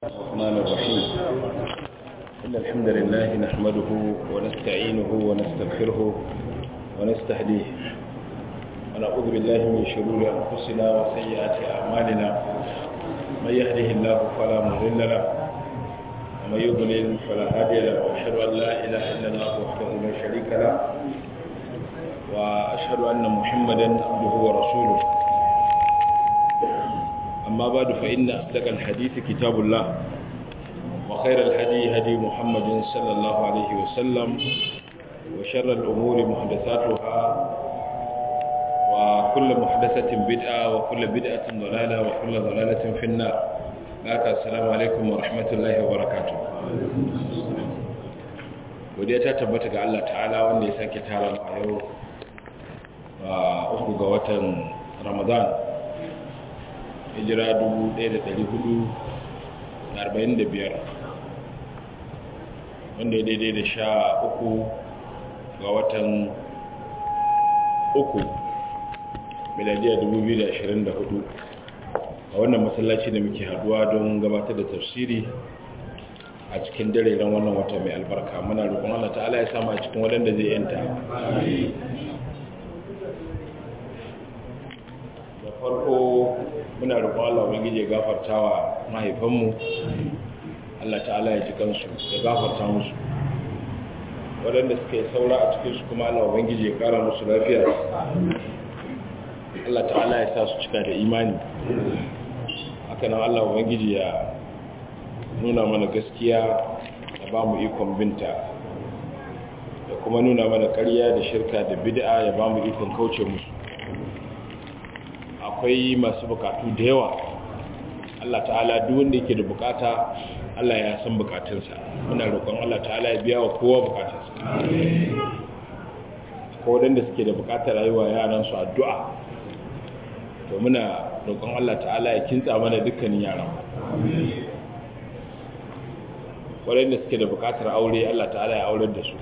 الرحمن الرحيم إن الحمد لله نحمده ونستعينه ونستغفره ونستهديه ونعوذ بالله من شرور أنفسنا وسيئات أعمالنا من يهده الله فلا مضل له ومن يضلل فلا هادي له وأشهد أن لا إله إلا الله وحده لا شريك له وأشهد أن محمدا عبده ورسوله أما بعد فإن أصدق الحديث كتاب الله وخير الهدي هدي محمد صلى الله عليه وسلم وشر الأمور محدثاتها وكل محدثة بدعة وكل بدعة ضلالة وكل ضلالة في النار لك السلام عليكم ورحمة الله وبركاته ودي تتبت ga Allah ta'ala wanda ya sake tara mu a yau a uku ga watan Ramadan hijira 1445 wanda ya daidai da sha uku ga watan uku miladiya 2024 a wannan masallaci da muke haduwa don gabatar da tafsiri a cikin dare ran wannan wata mai albarka muna roƙon Allah ta'ala ya sama a cikin waɗanda zai yanta da farko muna roƙon Allah ubangiji ya gafarta wa mahaifanmu Allah ta'ala ya ji kansu ya gafarta musu waɗanda suka yi saura a cikin su kuma Allah ubangiji ya ƙara musu lafiya Allah ta'ala ya sa su cika da imani haka nan Allah ubangiji ya nuna mana gaskiya da ba mu ikon binta da kuma nuna mana ƙarya da shirka da bid'a ya ba mu ikon kauce musu akwai masu bukatu da yawa Allah ta'ala duk wanda yake da bukata Allah ya san bukatunsa muna roƙon Allah ta'ala ya biya wa kowa bukatunsa ko wadanda suke da bukatar rayuwa yaran su addu'a to muna roƙon Allah ta'ala ya kintsa mana dukkanin yaran wadanda suke da bukatar aure Allah ta'ala ya aurar da su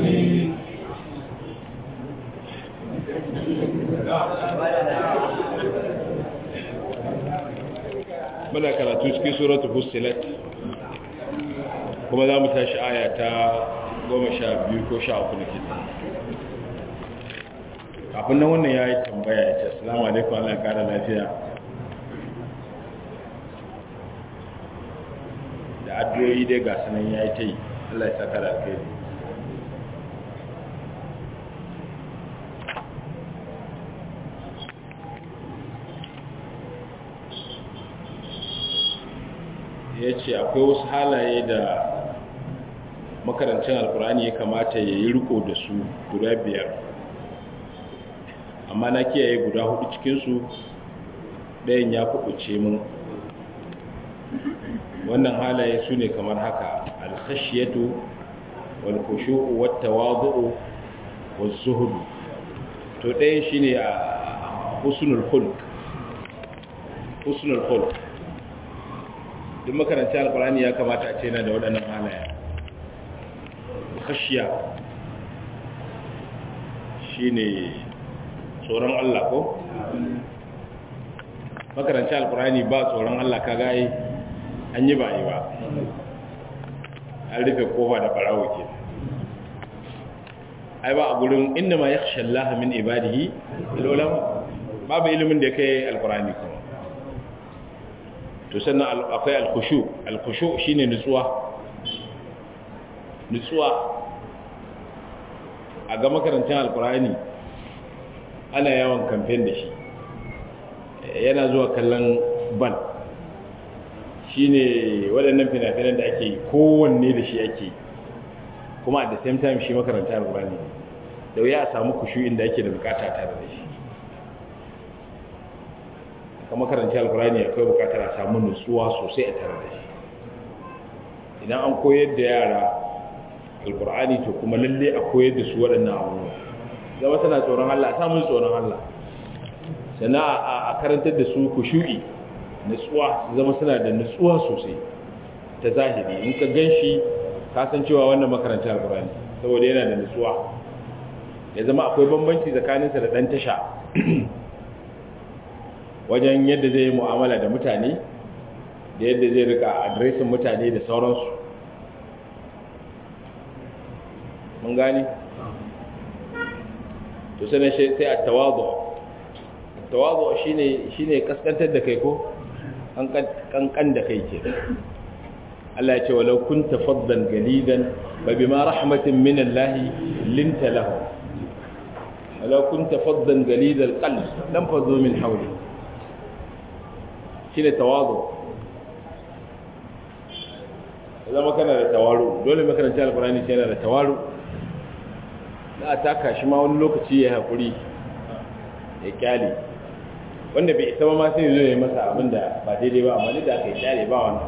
muna karatu cikin suratul fussilat kuma za mu tashi aya ta goma sha biyu ko sha uku nake kafin nan wannan ya yi tambaya ya ce assalamu alaikum Allah ya kara lafiya da addu'o'i dai ga sanan ya yi ta yi Allah ya saka da alkhairi ya ce akwai wasu halaye da makarancin alkurani ya kamata ya yi riko da su guda biyar amma na kiyaye guda hudu cikinsu ɗayan ya kuɓuce mun wannan halaye su ne kamar haka alkhashiyatu wal khushu'u wat tawadhu'u waz zuhud to ɗayan shine a husnul khulq husnul khulq duk makaranci alkurani ya kamata a ce na da waɗannan halaya khashiya shine tsoron Allah ko makaranci alkurani ba tsoron Allah ka gaye an yi ba yi ba an rufe kofa da barawo ke ai ba a gurin inda ma ya Allah min ibadihi ilolama babu ilimin da ya kai alkurani kuma to sannan akwai alkushu alkushu shine nutsuwa nutsuwa a ga makarantar alkurani ana yawan kamfen da shi yana zuwa kallon ban shine waɗannan fina-finan da ake yi kowanne da shi ake yi kuma at the same time shi makarantar alkurani da wuya a samu kushu inda ake da bukata tare da shi kama karanci alkurani akwai bukatar a samu nutsuwa sosai a tare da shi idan an koyar da yara alkurani to kuma lalle a koyar da su waɗannan abubuwa zama tana tsoron Allah samun tsoron Allah sannan a karantar da su ku shu'i nutsuwa zama suna da nutsuwa sosai ta zahiri in ka gan shi kasan cewa wannan makarantar alkurani saboda yana da nutsuwa ya zama akwai bambanci tsakaninsa da ɗan tasha wajen yadda zai yi mu'amala da mutane da yadda zai rika adresin mutane da sauransu mun gani to sanin sai a tawazo tawazo shine shine kaskantar da kai ko kankan da kai ke Allah ya ce walau kunta faddan galidan fa bima rahmatin min Allah linta lahu walau kunta faddan galidal qalb lam fadhu min hawli shine tawazu zama kana da tawaru dole makaranci alkurani sai yana da tawaru za a taka shi ma wani lokaci ya haƙuri ya kyale wanda bai isa ma sai zo ya yi masa abin da ba daidai ba amma da aka yi kyale ba wani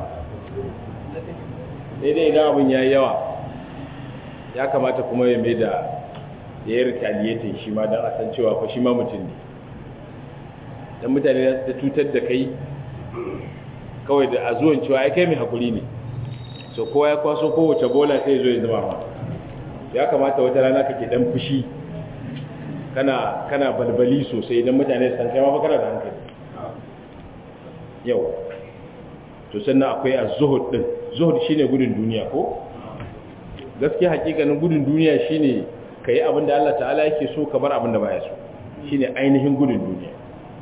daidai idan abin ya yi yawa ya kamata kuma ya mai da ya yi retaliating shi ma don a san cewa fa shi ma mutum ne don mutane da cutar da kai kawai da a zuwan cewa ya kai mai haƙuri ne so kowa ya kwaso kowace bola sai zo ya zama ma ya kamata wata rana kake dan fushi kana kana balbali sosai idan mutane san kai ma fa kana da hankali yau to sannan akwai az-zuhud din zuhud shine gudun duniya ko gaskiya hakikanin gudun duniya shine kai abin da Allah ta'ala yake so ka bar abin da baya so shine ainihin gudun duniya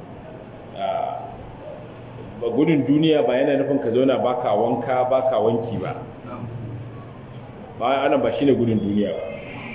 ba gudun duniya ba yana nufin ka zauna baka wanka baka wanki ba ba ana ba shine gudun duniya ba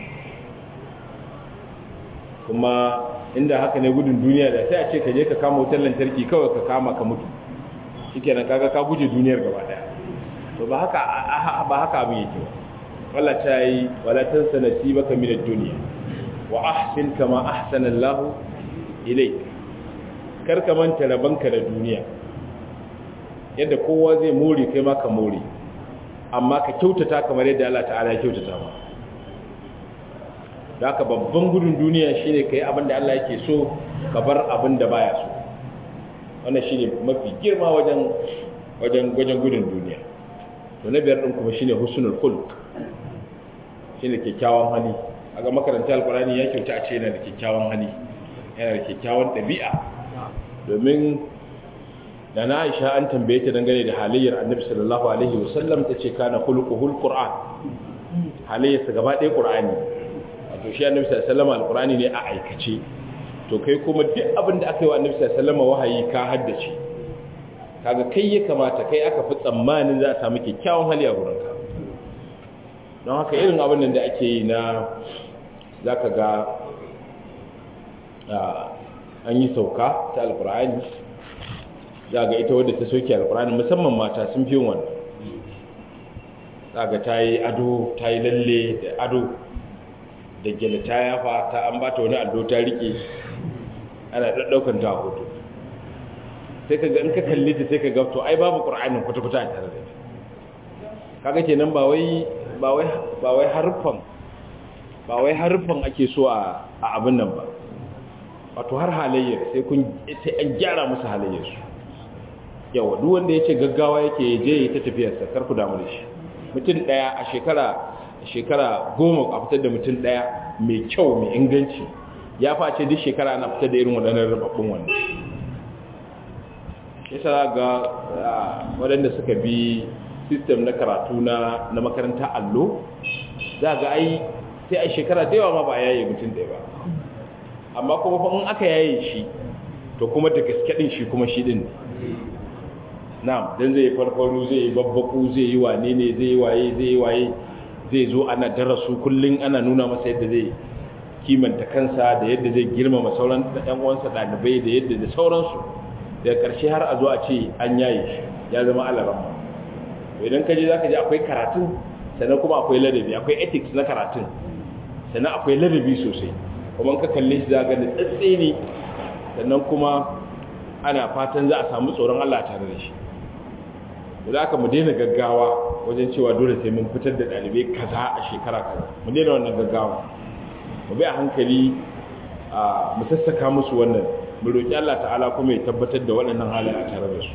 kuma inda haka ne gudun duniya da sai a ce ka je ka kama wutar lantarki kawai ka kama ka mutu shikenan kaga ka guje duniyar gaba daya to ba haka ba haka abin yake ba Allah ta yi wala tansa nasibaka min ad-dunya wa ahsin kama ahsana Allah ilayk kar ka manta rabanka da duniya yadda kowa zai more kai ma ka more amma ka kyautata kamar yadda Allah ta'ala ya kyautata ma da haka babban gudun duniya shine kai abin da Allah yake so ka bar abin da baya so wannan shine mafi girma wajen wajen wajen gudun duniya to na biyar din kuma shine husnul khulq shine kyakkyawan hali aga makarantar alqurani ya kyauta a ce yana da kyakkyawan hali yana da kyakkyawan dabi'a domin da na aisha an tambaye ta dangane da halayyar annabi sallallahu alaihi wasallam ta ce kana khuluquhul qur'an halayyarsa gaba ɗaya qur'ani wato shi annabi sallallahu alaihi wasallam alqur'ani ne a aikace to kai kuma duk abin da aka yi wa annabi sallallahu alaihi wasallam wahayi ka haddace kaga kai ya kamata kai aka fi tsammanin za a samu kyakkyawan hali a gurinka don haka irin abin da ake yi na zaka ga an yi sauka ta alqur'ani za ga ita wadda ta soke alkurani musamman mata sun fi wannan za ga ta yi ado ta yi lalle da ado da gyale ta yafa ta an ba ta wani allo ta rike ana ɗaɗɗaukan ta a hoto sai ka ga in ka kalli ta sai ka ga to ai babu ƙur'anin kwata-kwata a tare da ita kaga kenan ba wai ba wai ba wai harfan ba wai harfan ake so a abin nan ba wato har halayyar sai kun sai an gyara musu halayyar su yawa duk wanda yace gaggawa yake je yi ta tafiyar sa kar ku damu da shi mutum daya a shekara shekara goma a fitar da mutum daya mai kyau mai inganci ya face duk shekara ana fitar da irin waɗannan rababbun wannan yasa ga waɗanda suka bi system na karatu na na makaranta allo za ga ai sai a shekara da yawa ma ba yaye mutum ɗaya ba amma kuma fa in aka yaye shi to kuma da gaske din shi kuma shi din na'am dan zai farfaru zai babbaku zai yi wane ne zai yi waye zai yi waye zai zo ana darasu kullun ana nuna masa yadda zai kimanta kansa da yadda zai girmama sauran ɗan uwansa ɗalibai da yadda da sauransu daga ƙarshe har a zo a ce an yaye shi ya zama alaran idan ka je za ka je akwai karatun sannan kuma akwai ladabi akwai ethics na karatun sannan akwai ladabi sosai kuma ka kalle shi za ga da tsatse ne sannan kuma ana fatan za a samu tsoron Allah tare da shi da aka mu daina gaggawa wajen cewa dole sai mun fitar da ɗalibai kaza a shekara kaza mu daina wannan gaggawa mu bi a hankali a mu sassaka musu wannan mu roƙi Allah ta'ala kuma ya tabbatar da waɗannan halaye a tare da su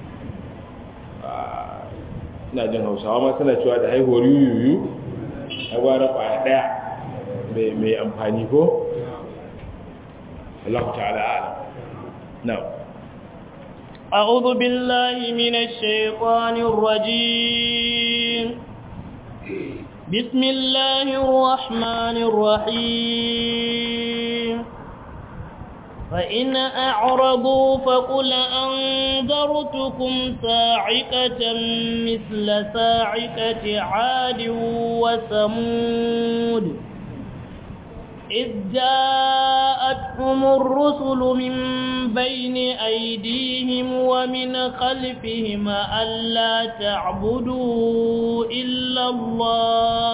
ina jin hausawa ma suna cewa da haihuwar yuyuyu a gwara ƙwaya ɗaya mai amfani ko Allah ta'ala a'lam na'am أعوذ بالله من الشيطان الرجيم بسم الله الرحمن الرحيم فإن أعرضوا فقل أنذرتكم صاعقة مثل صاعقة عاد وثمود إذ جاءتهم الرسل من بين أيديهم ومن خلفهم ألا تعبدوا إلا الله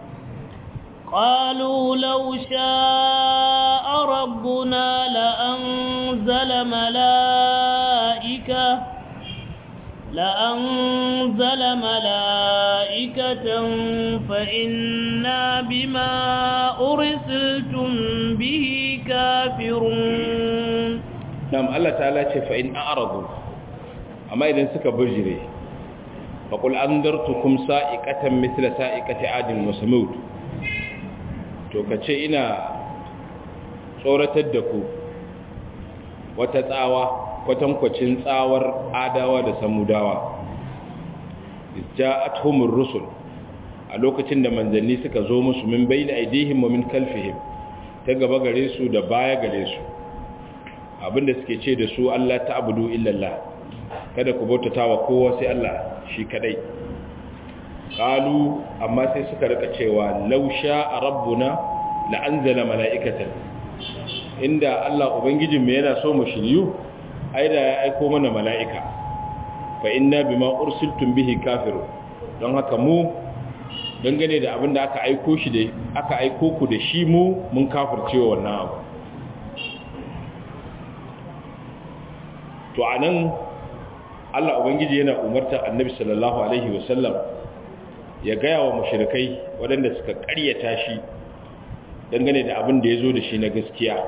قالوا لو شاء ربنا لأنزل ملائكة لأنزل ملائكة فإنا بما أرسلتم به كافرون نعم الله تعالى فإن أعرضوا أما إذا سك بجري فقل أنذرتكم سائقة مثل سائقة عاد وثمود to kace ina tsoratar da ku wata tsawa kwatankwacin tsawar adawa da samudawa ja'atuhumur rusul a lokacin da manzanni suka zo musu min bayna aidihim wa min kalfihim ta gaba gare su da baya gare su abinda suke ce da su Allah ta'budu illallah kada ku bautata wa kowa sai Allah shi kadai qalu amma sai suka rika cewa law sha'a rabbuna la anzala mala'ikatan inda Allah ubangijin mu yana so mu shiryu ai da ya aiko mana mala'ika fa inna bima ursiltum bihi kafiru don haka mu dangane da abin da aka aiko shi da aka aiko ku da shi mu mun kafircewa wannan abu to anan Allah ubangiji yana umartar annabi sallallahu alaihi wasallam ya gaya wa mushrikai waɗanda suka ƙaryata shi dangane da abin da ya zo da shi na gaskiya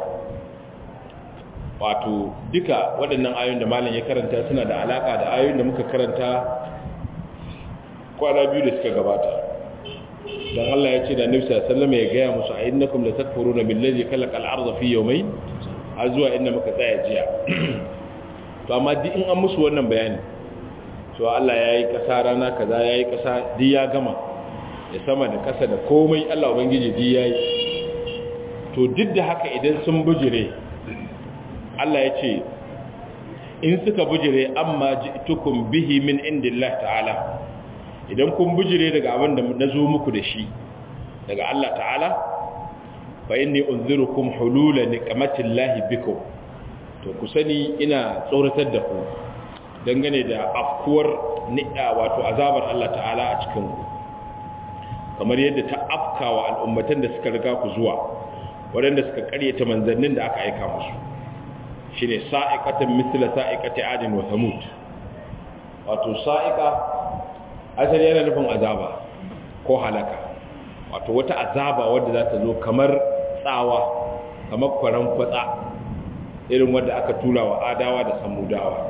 wato duka waɗannan ayoyin da malam ya karanta suna da alaƙa da ayoyin da muka karanta kwana biyu da suka gabata don Allah ya ce da Nabi sallallahu alaihi wasallam ya gaya musu a innakum la takfuruna billazi khalaqal arda fi yawmayn har zuwa inda muka tsaya jiya to amma duk in an musu wannan bayani to Allah yayi kasa rana kaza yayi kasa duk ya gama ya sama da kasa da komai Allah ubangiji duk yayi to duk da haka idan sun bujire Allah ya ce in suka bujire amma ji'tukum bihi min indillah ta'ala idan kun bujire daga abin da na zo muku da shi daga Allah ta'ala fa inni unzirukum hulula niqmatillahi bikum to ku sani ina tsoratar da ku dangane da afkuwar ni'a wato azabar Allah ta'ala a cikin ku kamar yadda ta afkawa al'ummatan da suka riga ku zuwa waɗanda suka karyata manzannin da aka aika musu shine sa'iqatan mithla sa'iqati adin wa thamud wato sa'iqa asali yana nufin azaba ko halaka wato wata azaba wadda za ta zo kamar tsawa kamar kwaran kwatsa irin wadda aka tura wa adawa da samudawa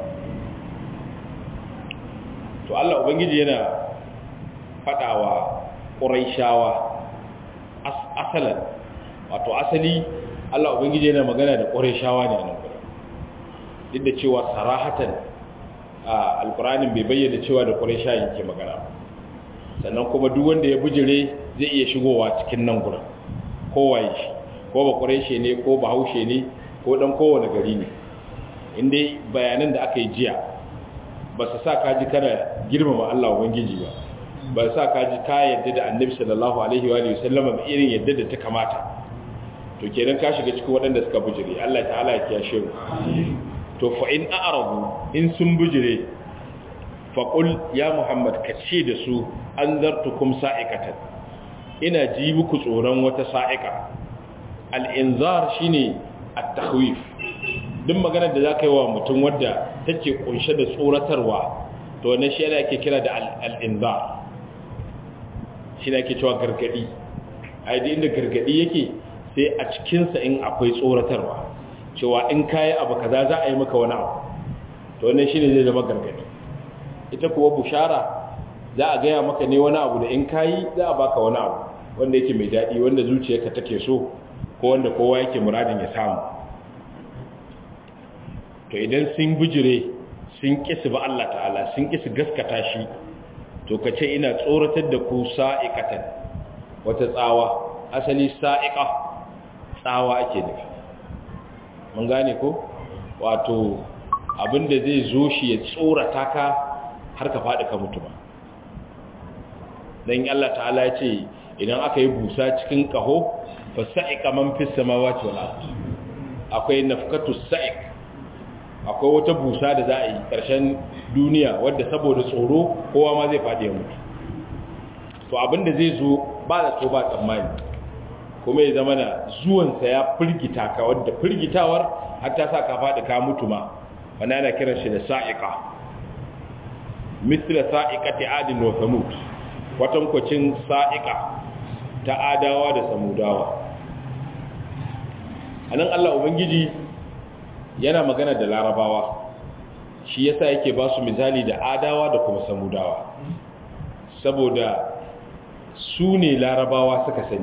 to Allah ubangiji yana fadawa quraishawa asalan wato asali Allah ubangiji yana magana da quraishawa ne a nan duk da cewa sarahatan alkuranin bai bayyana cewa da ƙwarisha yake magana sannan kuma duk wanda ya bujire zai iya shigowa cikin nan gurin kowaye shi ko ba ƙwarishe ne ko ba haushe ne ko ɗan kowane gari ne inda bayanan da aka yi jiya ba su sa kaji kana girmama Allah Ubangiji ba ba su sa kaji ka yadda da annabi sallallahu alaihi wa sallama ba irin yadda da ta kamata to kenan ka shiga cikin waɗanda suka bujire Allah ta'ala ya kiyashe mu to fa in a'radu in sun bujire fa qul ya muhammad ka ce da su anzartukum sa'ikatan ina ji muku tsoron wata sa'ika al-inzar shine at-takhwif duk maganar da zaka yi wa mutum wadda take kunshe da tsoratarwa to wannan shi ake kira da al-inzar shi ne ake cewa gargadi ai da inda gargadi yake sai a cikin sa in akwai tsoratarwa cewa in kayi abu kaza za a yi maka wani abu to wannan shine zai zama gargadi ita kuwa bushara za a gaya maka ne wani abu da in kayi za a baka wani abu wanda yake mai daɗi wanda zuciyarka take so ko wanda kowa yake muradin ya samu to idan sun bijire sun ƙi su ba Allah ta'ala sun ƙi su gaskata shi to ka ce ina tsoratar da ku sa'iqatan wata tsawa asali sa'iqa tsawa ake nufi mun gane ko wato abinda zai zo shi ya tsorata ka har ka faɗi ka mutu ba don Allah ta'ala ya ce idan aka yi busa cikin ƙaho fa sa'iqa man fis samawati wal ard akwai nafkatu sa'iq akwai wata busa da za a yi ƙarshen duniya wadda saboda tsoro kowa ma zai faɗi ya mutu to abinda zai zo ba da to ba tsammani kuma ya zama na zuwansa ya firgita ka wadda firgitawar har ta sa ka faɗi ka mutu ma wani ana kiran shi da sa'iƙa misla sa'iƙa ta adin wa samud kwatankwacin sa'iƙa ta adawa da samudawa a nan allah ubangiji yana magana da larabawa shi yasa yake ba su misali da adawa da kuma samudawa saboda su ne larabawa suka sani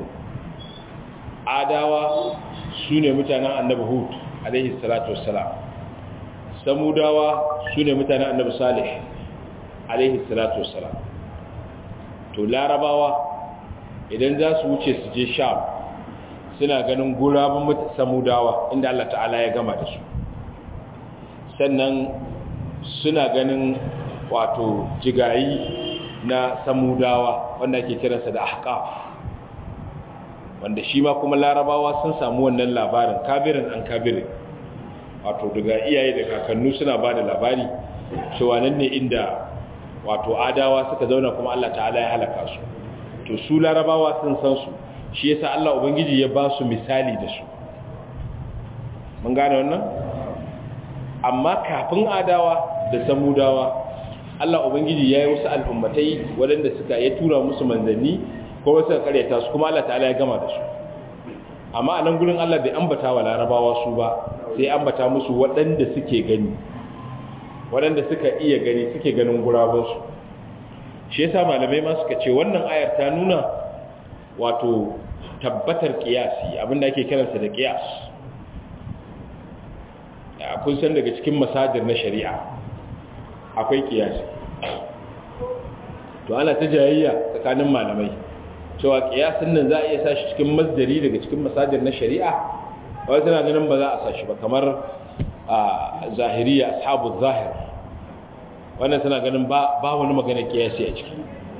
adawa su ne mutanen annabi hud alaihi salatu wassalam samudawa su ne mutanen annabi salih alaihi salatu wassalam to larabawa idan za su wuce su je sham suna ganin gurabin samudawa inda Allah ta'ala ya gama da su sannan suna ganin wato jigayi na samudawa wanda ke kiransa da ahqaf wanda shi ma kuma larabawa sun samu wannan labarin kabirin an kabirin wato daga iyaye da kakannu suna ba da labari cewa nan ne inda wato adawa suka zauna kuma Allah ta'ala ya halaka su to su larabawa sun san su shi yasa Allah ubangiji ya ba su misali da su mun gane wannan amma kafin adawa da samudawa Allah ubangiji ya yi wasu al'ummatai waɗanda suka ya tura musu manzanni ko wasu karyata su kuma Allah ta'ala ya gama da su amma a nan gurin Allah bai ambata wa larabawa su ba sai ambata musu waɗanda suke gani waɗanda suka iya gani suke ganin gurabinsu shi yasa malamai ma suka ce wannan ayar ta nuna wato tabbatar kiyasi abinda ake kiransa da kiyas kun san daga cikin masajir na shari'a akwai kiyasi to ana ta jayayya tsakanin malamai cewa kiyasin nan za a iya sashi cikin masdari daga cikin masajir na shari'a wai tana ganin ba za a sashi ba kamar a zahiriya ashabu zahir wannan tana ganin ba wani magana kiyasi a ciki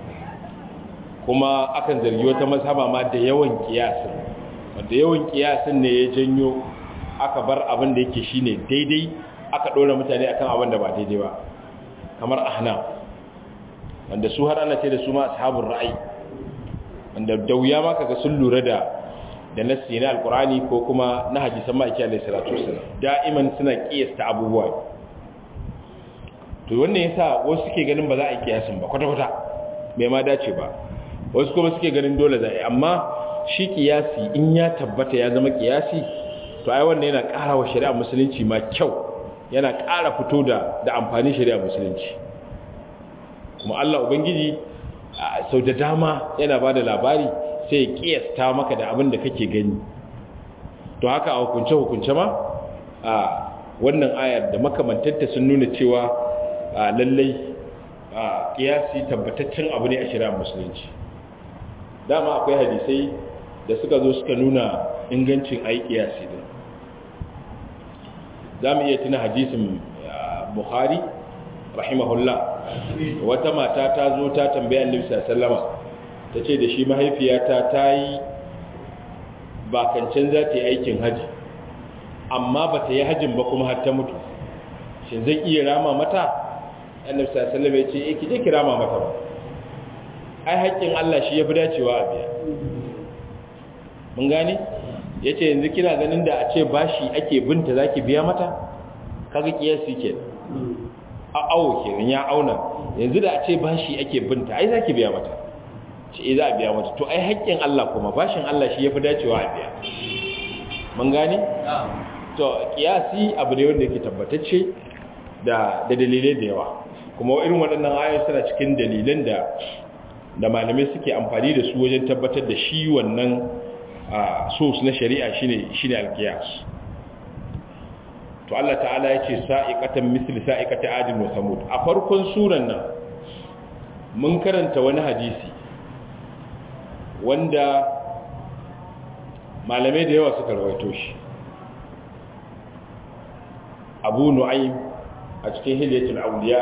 kuma akan zargi wata mazhaba ma da yawan kiyasin wanda yawan kiyasin ne ya janyo aka bar abin da yake shine daidai aka dora mutane akan abin da ba daidai ba kamar ahna wanda su har ana ce da su ma ashabul ra'ayi wanda da wuya ma kaga sun lura da da nassi na alqur'ani ko kuma na hadisan ma'aiki alaihi salatu wasallam da'iman suna kiyasta abubuwa to wannan yasa wasu suke ganin ba za a yi kiyasin ba kwata kwata bai ma dace ba wasu kuma suke ganin dole za a yi amma shi kiyasi in ya tabbata ya zama kiyasi to ai wannan yana ƙara wa shari'a musulunci ma kyau yana ƙara fito da da amfanin shari'a musulunci kuma Allah ubangiji sau da dama yana bada labari sai ya kiyasta maka da abin da kake gani to haka a hukunce hukunce ma a wannan ayar da makamantanta sun nuna cewa lallai kiyasi tabbataccen abu ne a shari'a musulunci dama akwai hadisai da suka zo suka nuna ingancin ayi kiyasi din za mu iya tuna hadisin buhari rahimahullah wata mata ta zo ta tambaya annabi sallama ta ce da shi mahaifiyata ta yi bakancin za ta yi aikin haji amma ba ta yi hajin ba kuma har ta mutu shi zai iya rama mata annabi sallama ya ce eh ki je ki rama mata ba ai haƙƙin Allah shi ya fi dacewa a biya mun gane ya ce yanzu kina ganin da a ce bashi ake binta za ki biya mata kaga kiyasi ke a awo kenan ya auna yanzu da a ce bashi ake binta ai za ki biya mata ce e za a biya mata to ai haƙƙin Allah kuma bashin Allah shi ya fi dacewa a biya mun gane to kiyasi abu ne wanda yake tabbatacce da da dalilai da yawa kuma irin waɗannan ayoyi suna cikin dalilan da da malamai suke amfani da su wajen tabbatar da shi wannan source na shari'a shine shine alqiyas to Allah ta'ala ya ce sa'iqatan misli sa'iqati adin wa samud a farkon suran nan mun karanta wani hadisi wanda malamai da yawa suka rawaito shi abu nu'aym a cikin hilyatul awliya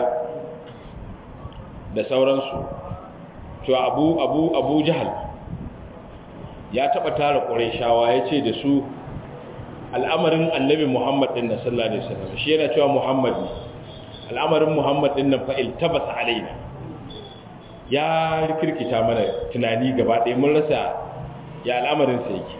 da sauransu to abu abu abu jahal ya taba tara qurayshawa yace da su al'amarin annabi muhammad din na sallallahu alaihi wasallam shi yana cewa muhammad ne al'amarin muhammad din nan fa iltabas alaina ya rikirkita mana tunani gaba ɗaya mun rasa ya al'amarin sa yake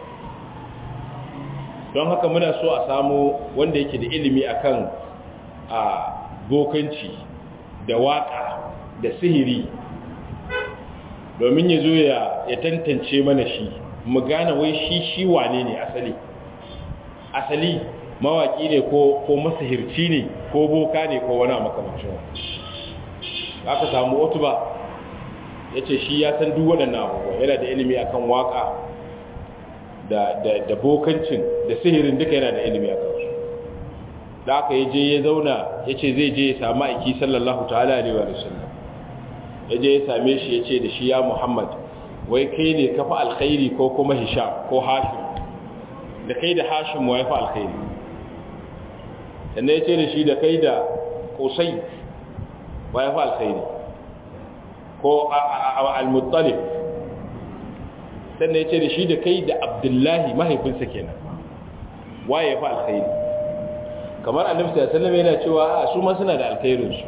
don haka muna so a samu wanda yake da ilimi akan a bokanci da waka da sihiri domin ya zo ya tantance mana shi mu gane wai shi shi wane ne asali asali mawaki ne ko ko masahirci ne ko boka ne ko wani makamancin aka samu otuba ya ce shi ya san duk waɗannan abubuwa yana da ilimi akan waka da, da, da bokancin da sihirin duka yana da ilimi a kansu da aka yi je ya zauna ya ce zai je ya samu aiki sallallahu ta'ala alaihi wa sallam ya je ya same shi ya ce da shi ya muhammad wai kai ne kafa alkhairi ko kuma hisham ko hashim da kai da hashim wa ya fi alkhairi sannan ya ce da shi da kai da kusai wa ya fi alkhairi ko al-muttalib sannan ya ce da shi da kai da abdullahi mahaifinsa kenan wa ya fi alkhairi kamar annabi sallallahu alaihi yana cewa a su ma suna da alkhairinsu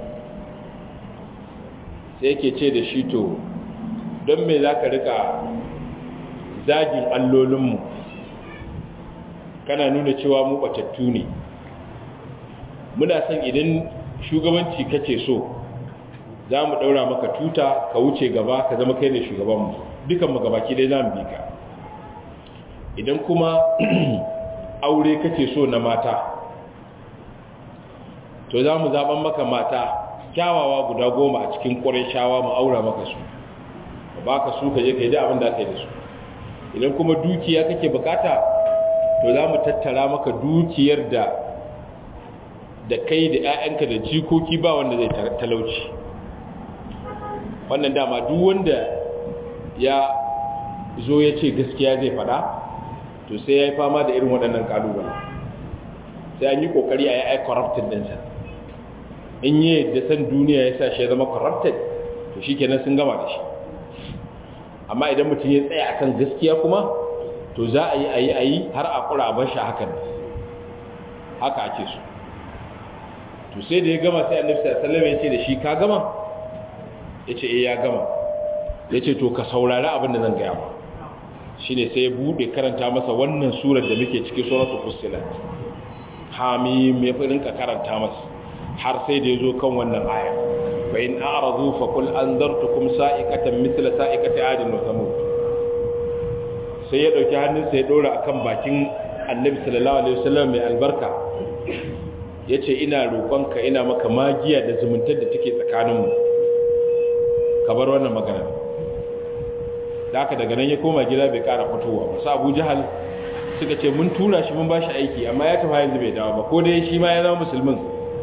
sai yake ce da shi to don me za ka rika zagin allolinmu kana nuna cewa mu batattu ne muna son idan shugabanci kace so za mu ɗaura maka tuta ka wuce gaba ka zama kai ne shugabanmu dukan mu gabaki dai za mu bi ka idan kuma aure kace so na mata to za mu zaɓen maka mata kyawawa guda goma a cikin ƙwarai shawa mu aura maka su ba ka su ka je ka yi da abin da aka yi da su idan kuma dukiya kake bukata to za mu tattara maka dukiyar da da kai da 'ya'yanka da jikoki ba wanda zai talauci wannan dama duk wanda ya zo ya ce gaskiya zai fada to sai ya yi fama da irin waɗannan ƙalubale sai an yi ƙoƙari a yi ai corrupted ɗinsa in yi da san duniya ya sa shi ya zama corrupted to shi kenan sun gama da shi amma idan mutum ya tsaya akan gaskiya kuma to za a yi a yi a yi har a ƙura ban shi hakan haka ake so to sai da ya gama sai annabi sallallahu alaihi ya ce da shi ka gama yace eh ya gama yace to ka saurari abin da zan gaya ma shine sai ya bude karanta masa wannan surar da muke cikin suratul fussilat hamim ya fi rinka karanta masa har sai da yazo kan wannan aya fa in a'radu fa qul anzartukum sa'iqatan mithla sa'iqati 'adin wa thamud sai ya dauki hannunsa ya dora akan bakin annabi sallallahu alaihi wasallam mai albarka yace ina roƙonka ina maka magiya da zumuntar da take tsakaninmu ka bar wannan magana da haka daga nan ya koma gida bai kara fitowa ba su abu jihal suka ce mun tura shi mun ba shi aiki amma ya tafi yanzu bai dawo ba ko dai shi ma ya zama musulmin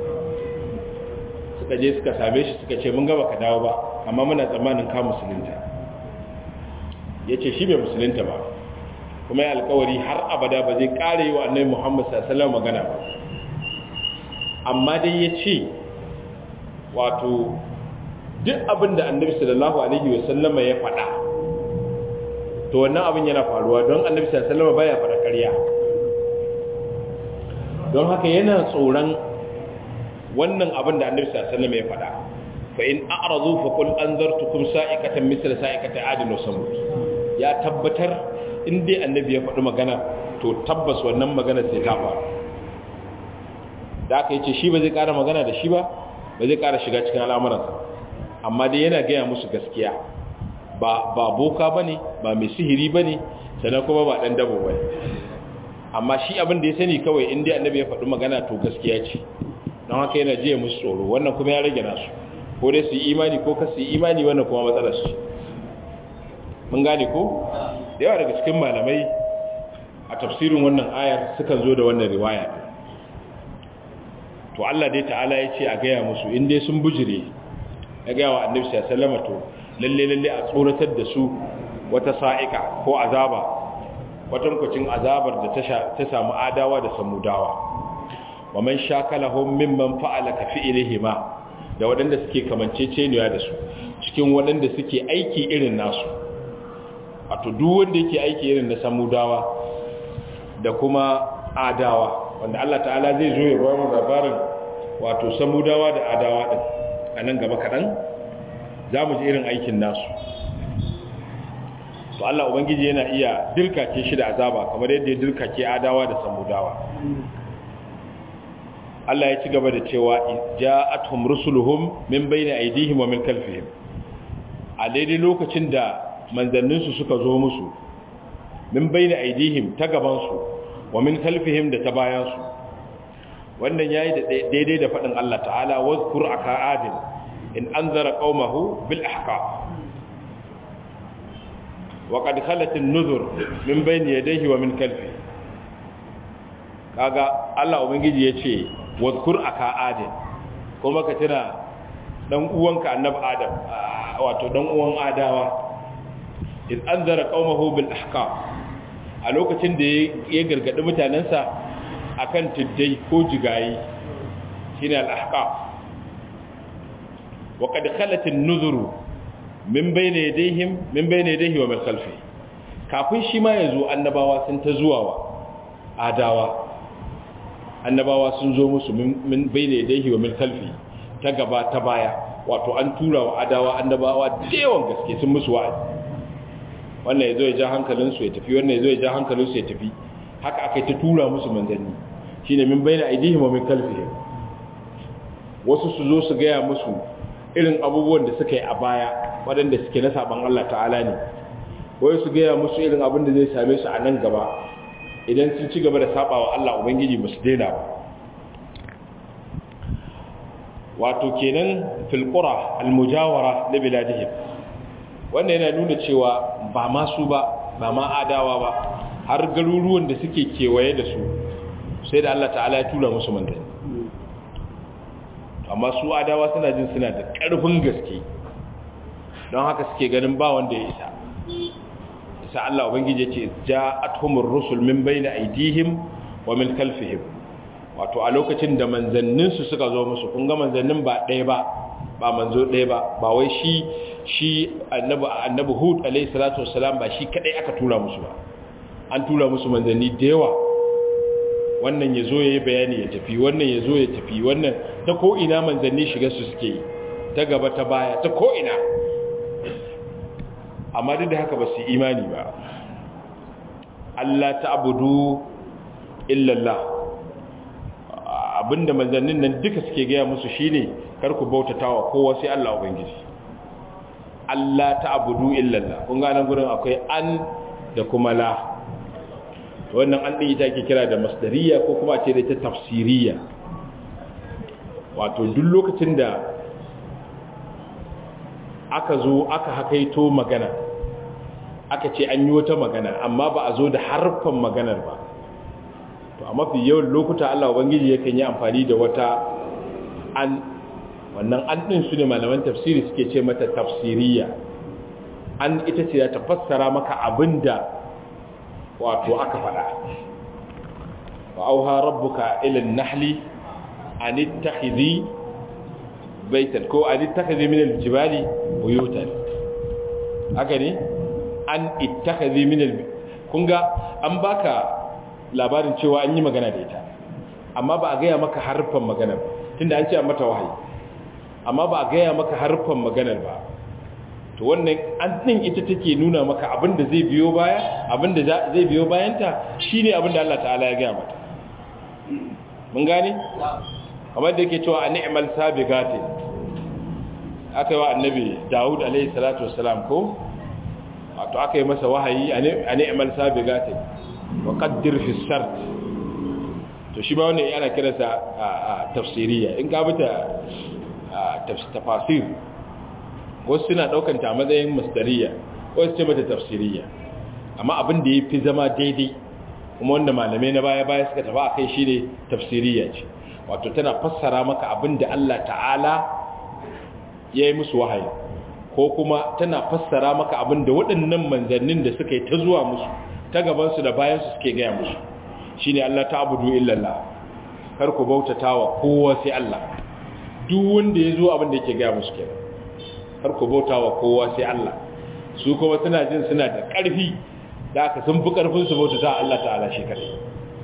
suka je suka same shi suka ce mun gaba ka dawo ba amma muna tsammanin ka musulunta ya ce shi bai musulunta ba kuma ya alkawari har abada ba zai kare yi wa annai muhammad sallallahu magana ba amma dai ya ce wato duk abin da annabi sallallahu alaihi wasallama ya faɗa to wannan abin yana faruwa don annabi sallallahu alaihi wasallama baya faɗa ƙarya don haka yana tsoron wannan abin da annabi sallallahu alaihi wasallama ya faɗa fa in a'radu fa qul anzartukum sa'ikatan mithla sa'ikati 'adin wa samud ya tabbatar in dai annabi ya faɗi magana to tabbas wannan magana sai ta faru da aka yace shi ba zai ƙara magana da shi ba ba zai ƙara shiga cikin al'amuransa amma dai yana gaya musu gaskiya ba ba boka bane ba mai sihiri bane sannan kuma ba dan dabo bane amma shi abin da ya sani kawai in dai annabi ya faɗi magana to gaskiya ce don haka yana jiya musu tsoro wannan kuma ya rage nasu ko dai su yi imani ko ka su yi imani wannan kuma matsalar su mun gane ko da yawa daga cikin malamai a tafsirin wannan ayar sukan zo da wannan riwaya to Allah dai ta'ala ya ce a gaya musu in dai sun bujire ya gaya wa annabi sallallahu to lalle lalle a tsoratar da su wata sa'ika ko azaba kwatankwacin azabar da ta samu adawa da samudawa wa man shakalahum mimman fa'ala ka fi'lihima da waɗanda suke kamanceceniya da su cikin waɗanda suke aiki irin nasu wato duk wanda yake aiki irin na samudawa da kuma adawa wanda Allah ta'ala zai zo ya bayar labarin wato samudawa da adawa din a nan gaba kaɗan za mu ji irin aikin nasu to Allah Ubangiji yana iya dirkake shi da azaba kamar yadda ya dirkake adawa da samudawa Allah ya ci gaba da cewa ja'atuhum rusuluhum min bayni aydihim wa min khalfihim a daidai lokacin da manzanninsu suka zo musu min bayni aydihim ta gaban su wa min khalfihim da ta bayan su wannan yayi da daidai da fadin Allah ta'ala wazkur aka'adin in anzara qaumahu bil ahqaf وقد خلت النذر من بين يديه ومن خلفه kaga Allah ubangiji yace wadhkur aka adin kuma ka tira dan uwanka annabi adam wato dan uwan adawa in anzara qaumahu bil ahqaf a lokacin da ya gargadi mutanansa akan tiddai ko jigayi shine al ahqaf wa qad khalat an-nuzuru min bayne yadayhim min bayne yadayhi wa min khalfi kafin shi ma yazo annabawa sun ta zuwa wa adawa annabawa sun zo musu min bayne yadayhi wa min khalfi ta gaba ta baya wato an tura wa adawa annabawa da yawan gaske sun musu wa'azi wannan yazo ya ja hankalin su ya tafi wannan yazo ya ja hankalin su ya tafi haka akai ta tura musu manzanni shine min bayne aydihim wa min khalfihim wasu su zo su gaya musu irin abubuwan da suka yi a baya waɗanda suke na saban Allah ta'ala ne wai su gaya musu irin abin da zai same su a nan gaba idan sun ci gaba da saba wa Allah Ubangiji ba su daina ba wato kenan filkura almujawara na biladihim wanda yana nuna cewa ba masu ba ba ma adawa ba har garuruwan da suke kewaye da su sai da Allah ta'ala ya tura musu manzanni amma su adawa suna jin suna da ƙarfin gaske don haka suke ganin ba wanda ya isa isa Allah ubangiji ce ja'atuhumur rusul min bayni aydihim wa min khalfihim wato a lokacin da manzannin su suka zo musu kun ga manzannin ba ɗaya ba ba manzo ɗaya ba ba wai shi shi annabi annabi hud alayhi salatu wassalam ba shi kadai aka tura musu ba an tura musu manzanni da yawa wannan ya zo ya yi bayani ya tafi wannan ya zo ya tafi wannan ta ko'ina manzanni shiga su suke yi ta gaba ta baya ta ko'ina amma duk da haka ba su imani ba Allah ta abudu illallah abinda manzannin nan duka suke gaya musu shine kar ku bautata wa kowa sai Allah ubangiji Allah ta abudu illallah kun ga nan gurin akwai an da kuma la wannan an ɗin ita ke kira da masdariya ko kuma ce da ta tafsiriya wato duk lokacin da aka zo aka hakaito magana aka ce an yi wata magana amma ba a zo da harfan maganar ba to a mafi yawan lokuta Allah Ubangiji yakan yi amfani da wata an wannan an ɗin su ne malaman tafsiri suke ce mata tafsiriya an ita ce ta fassara maka abinda wato aka faɗa wa auha rabbuka ila nahli an ittakhidhi baitan ko an ittakhidhi min aljibali buyutan haka ne an ittakhidhi min al kunga an baka labarin cewa an yi magana da ita amma ba a gaya maka harfan maganar tunda an ce an mata wahayi amma ba a gaya maka harfan maganar ba to wannan an din ita take nuna maka abinda zai biyo baya abinda zai biyo bayanta shine abinda Allah ta'ala ya gaya mata mun gane kamar da yake cewa a ni'mal sabiqati aka yi wa annabi Dawud alaihi salatu wassalam ko wato aka yi masa wahayi a ni'mal sabiqati wa qaddir fi sart to shi ba wannan yana kiransa tafsiriya in ka bita tafsir wasu suna daukan ta matsayin masdariya wasu ce mata tafsiriya amma abin da ya fi zama daidai kuma wanda malamai na baya-baya suka tafi a kai shi ne tafsiriya ce wato tana fassara maka abin da Allah ta'ala ya yi musu wahayi ko kuma tana fassara maka abin da waɗannan manzannin da suka yi ta zuwa musu ta gabansu da bayansu suke gaya musu shi ne Allah ta abudu illallah kar ku bautata wa kowa sai Allah duk wanda ya zo abin da yake gaya musu kenan kar ku bauta wa kowa sai Allah su kuma suna jin suna da ƙarfi da aka sun fi ƙarfin su bautata Allah ta'ala shi kadai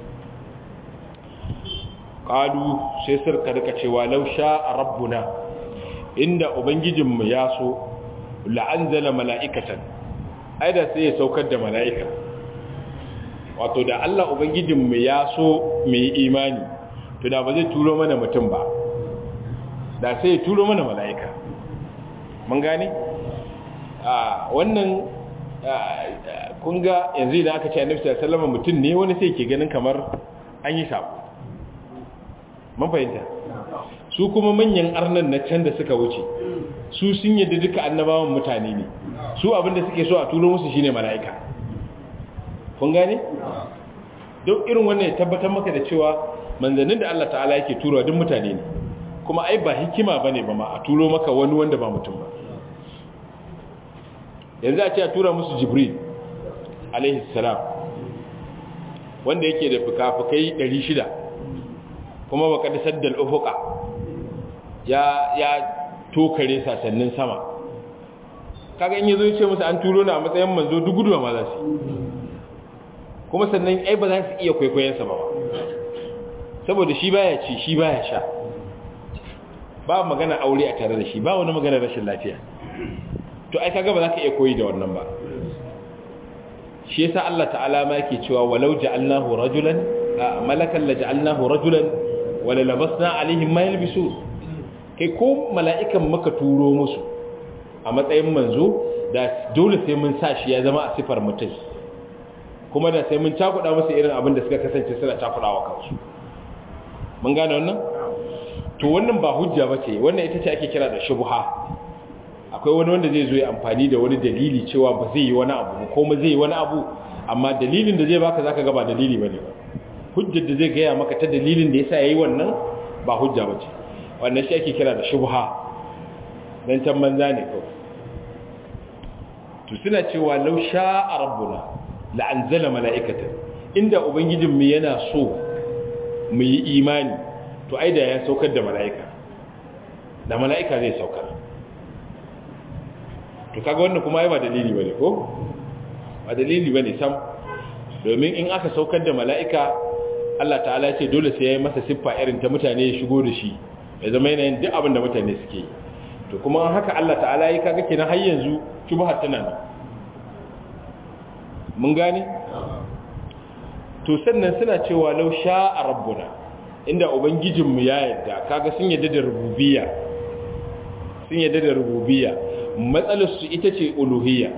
qalu sai sirka rika cewa law sha'a rabbuna inda ubangijinmu ya so la'anzala mala'ikatan ai da sai ya saukar da mala'ika wato da Allah ubangijinmu ya so mu yi imani to da ba zai turo mana mutum ba da sai ya turo mana mala'ika mun gane a wannan kun ga yanzu idan aka ce annabi sallallahu alaihi wasallam mutum ne wani sai ke ganin kamar an yi sabo mun fahimta su kuma manyan arnan na can da suka wuce su sun yadda duka annabawan mutane ne su abinda suke so a turo musu shine mala'ika kun gane duk irin wannan ya tabbatar maka da cewa manzannin da Allah ta'ala yake turo duk mutane ne kuma ai ba hikima bane ba ma a turo maka wani wanda ba mutum ba yanzu a ce a tura musu jibril alaihi salam wanda yake da fuka-fukai 600 kuma baka da saddal ufuka ya ya tokare sasannin sama kaga in yazo yace musu an turo na a matsayin manzo duk guduwa ma za su kuma sannan ai ba za su iya kwaikwayon sa ba saboda shi baya ci shi baya sha ba magana aure a tare da shi ba wani magana rashin lafiya to ai kaga ba za ka iya koyi da wannan ba shi yasa Allah ta'ala ma yake cewa walau ja'alnahu rajulan malakan la ja'alnahu rajulan wala labasna alaihim ma yalbisu kai ko mala'ikan muka turo musu a matsayin manzo da dole sai mun sa shi ya zama a sifar mutum kuma da sai mun cakuɗa musu irin abin da suka kasance suna cakuɗawa kansu mun gane wannan to wannan ba hujja bace wannan ita ce ake kira da shubha akwai wani wanda zai zo ya amfani da wani dalili cewa ba zai yi wani abu ko ma zai yi wani abu amma dalilin da zai baka zaka ga ba dalili bane ba hujjar da zai gaya maka ta dalilin da yasa yayi wannan ba hujja bace wannan shi ake kira da shubha dan can banza ne ko to suna cewa law sha'a rabbuna la anzala mala'ikatan inda ubangijin mu yana so mu yi imani to ai da ya saukar da mala'ika da mala'ika zai saukar to kaga wannan kuma ai ba dalili bane ko ba dalili bane sam domin in aka saukar da mala'ika Allah ta'ala ce dole sai yayi masa siffa irin ta mutane ya shigo da shi ya zama yanayin duk abin da mutane suke yi to kuma haka Allah ta'ala yi kaga kenan har yanzu shubha tana nan mun gane to sannan suna cewa law sha'a rabbuna inda ubangijinmu ya yarda kaga sun yarda da rububiyya sun yarda da rububiyya matsalarsu ita ce uluhiyya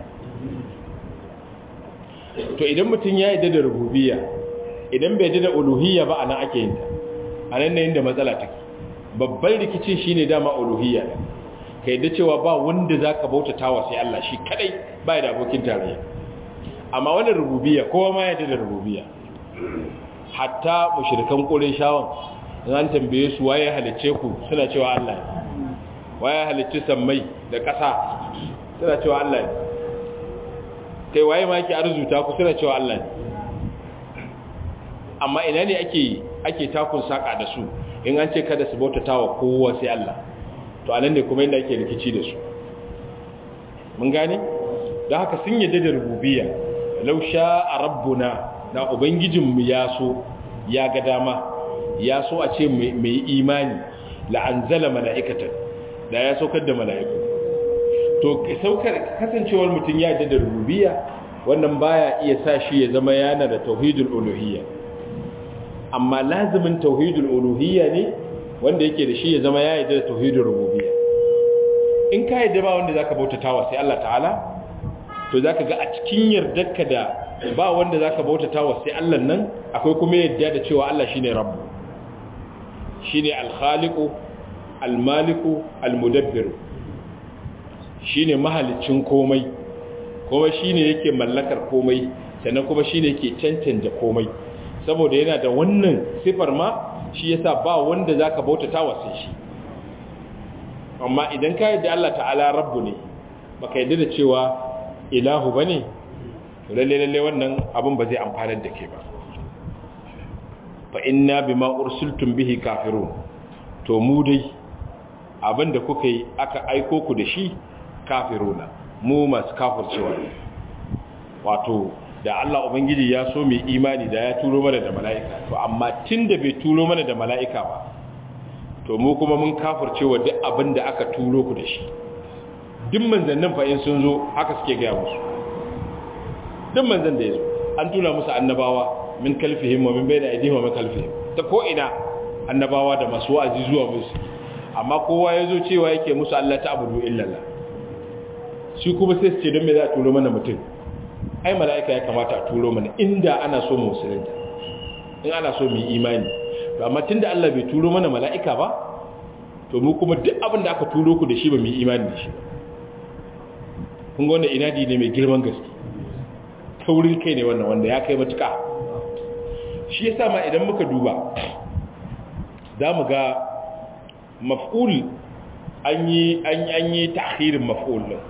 to idan mutum ya yadda da rububiyya idan bai yadda da uluhiyya ba anan ake yin ta anan ne inda matsala take babban rikicin shine dama uluhiyya ka yadda cewa ba wanda zaka bautata wa sai Allah shi kadai ba da abokin tarayya amma wannan rububiyya kowa ma yadda da rububiyya hatta mushrikan qurayshawan an tambaye su waye halicce ku suna cewa Allah ne waye halicci sammai da ƙasa suna cewa Allah ne kai waye ma yake arzuta ku suna cewa Allah ne amma ina ne ake ake takun saka da su in an ce kada su bautatawa kowa sai Allah to anan ne kuma inda ake rikici da su mun gane don haka sun yadda da rububiyya law sha'a rabbuna da ubangijinmu ya so ya ga dama ya so a ce mai imani la'anzala mala'ikatan da ya saukar da mala'iku to saukar kasancewar mutum ya da rububiyya wannan baya iya sa shi ya zama yana da tauhidul uluhiyya amma lazimin tauhidul uluhiyya ne wanda yake da shi ya zama ya yarda da tauhidul rububiyya in ka yarda ba wanda zaka bautatawa sai Allah ta'ala to zaka ga a cikin yardarka da ba wanda zaka bautatawa sai Allah nan akwai kuma yarda da cewa Allah shine rabbu shine al-khaliqu almaliku almudabbiru shine mahalicin komai kuma shine yake mallakar komai sannan kuma shine yake cancanta komai saboda yana da wannan sifar ma shi yasa ba wanda zaka bautata wa sai shi amma idan ka yadda Allah ta'ala rabbu ne baka yadda da cewa ilahu bane to lalle lalle wannan abin ba zai amfanar da ke ba fa inna bima ursiltum bihi kafirun to mu dai abinda kuka yi aka aiko ku da shi kafiruna mu masu kafircewa wato da Allah ubangiji ya so mai imani da ya turo mana da mala'ika to amma tunda bai turo mana da mala'ika ba to mu kuma mun kafircewa duk abinda aka turo ku da shi duk manzannin fa in sun zo haka suke gaya musu duk manzan da ya zo an tuna musu annabawa min kalfihim wa min bayna aydihim wa min kalfihim ta ko ina annabawa da masu wa'azi zuwa musu amma kowa yazo cewa yake musu Allah ta abudu illallah shi kuma sai su ce don me za a turo mana mutum ai mala'ika ya kamata a turo mana inda ana so mu musulunta in ana so mu yi imani to amma tunda Allah bai turo mana mala'ika ba to mu kuma duk abin da aka turo ku da shi ba mu yi imani da shi kun ga wannan inadi ne mai girman gaske taurin kai ne wannan wanda ya kai matuka shi yasa ma idan muka duba za mu ga maf'ul an yi an yi ta'khirin maf'ul din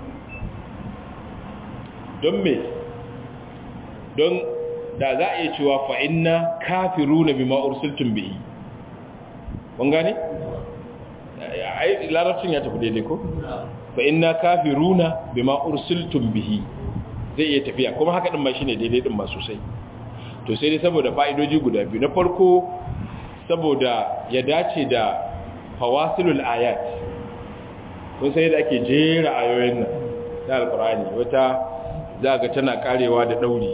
don me don da za a iya cewa fa inna kafiruna bima ursiltum bihi kun gane ai larabcin ya tafi daidai ko fa inna kafiruna bima ursiltum bihi zai iya tafiya kuma haka din ma shine daidai din ma sosai to sai dai saboda fa'idoji guda biyu na farko saboda ya dace da fawasilul ayat kun sai da ake jera ayoyin nan na alqur'ani wata za ga tana karewa da dauri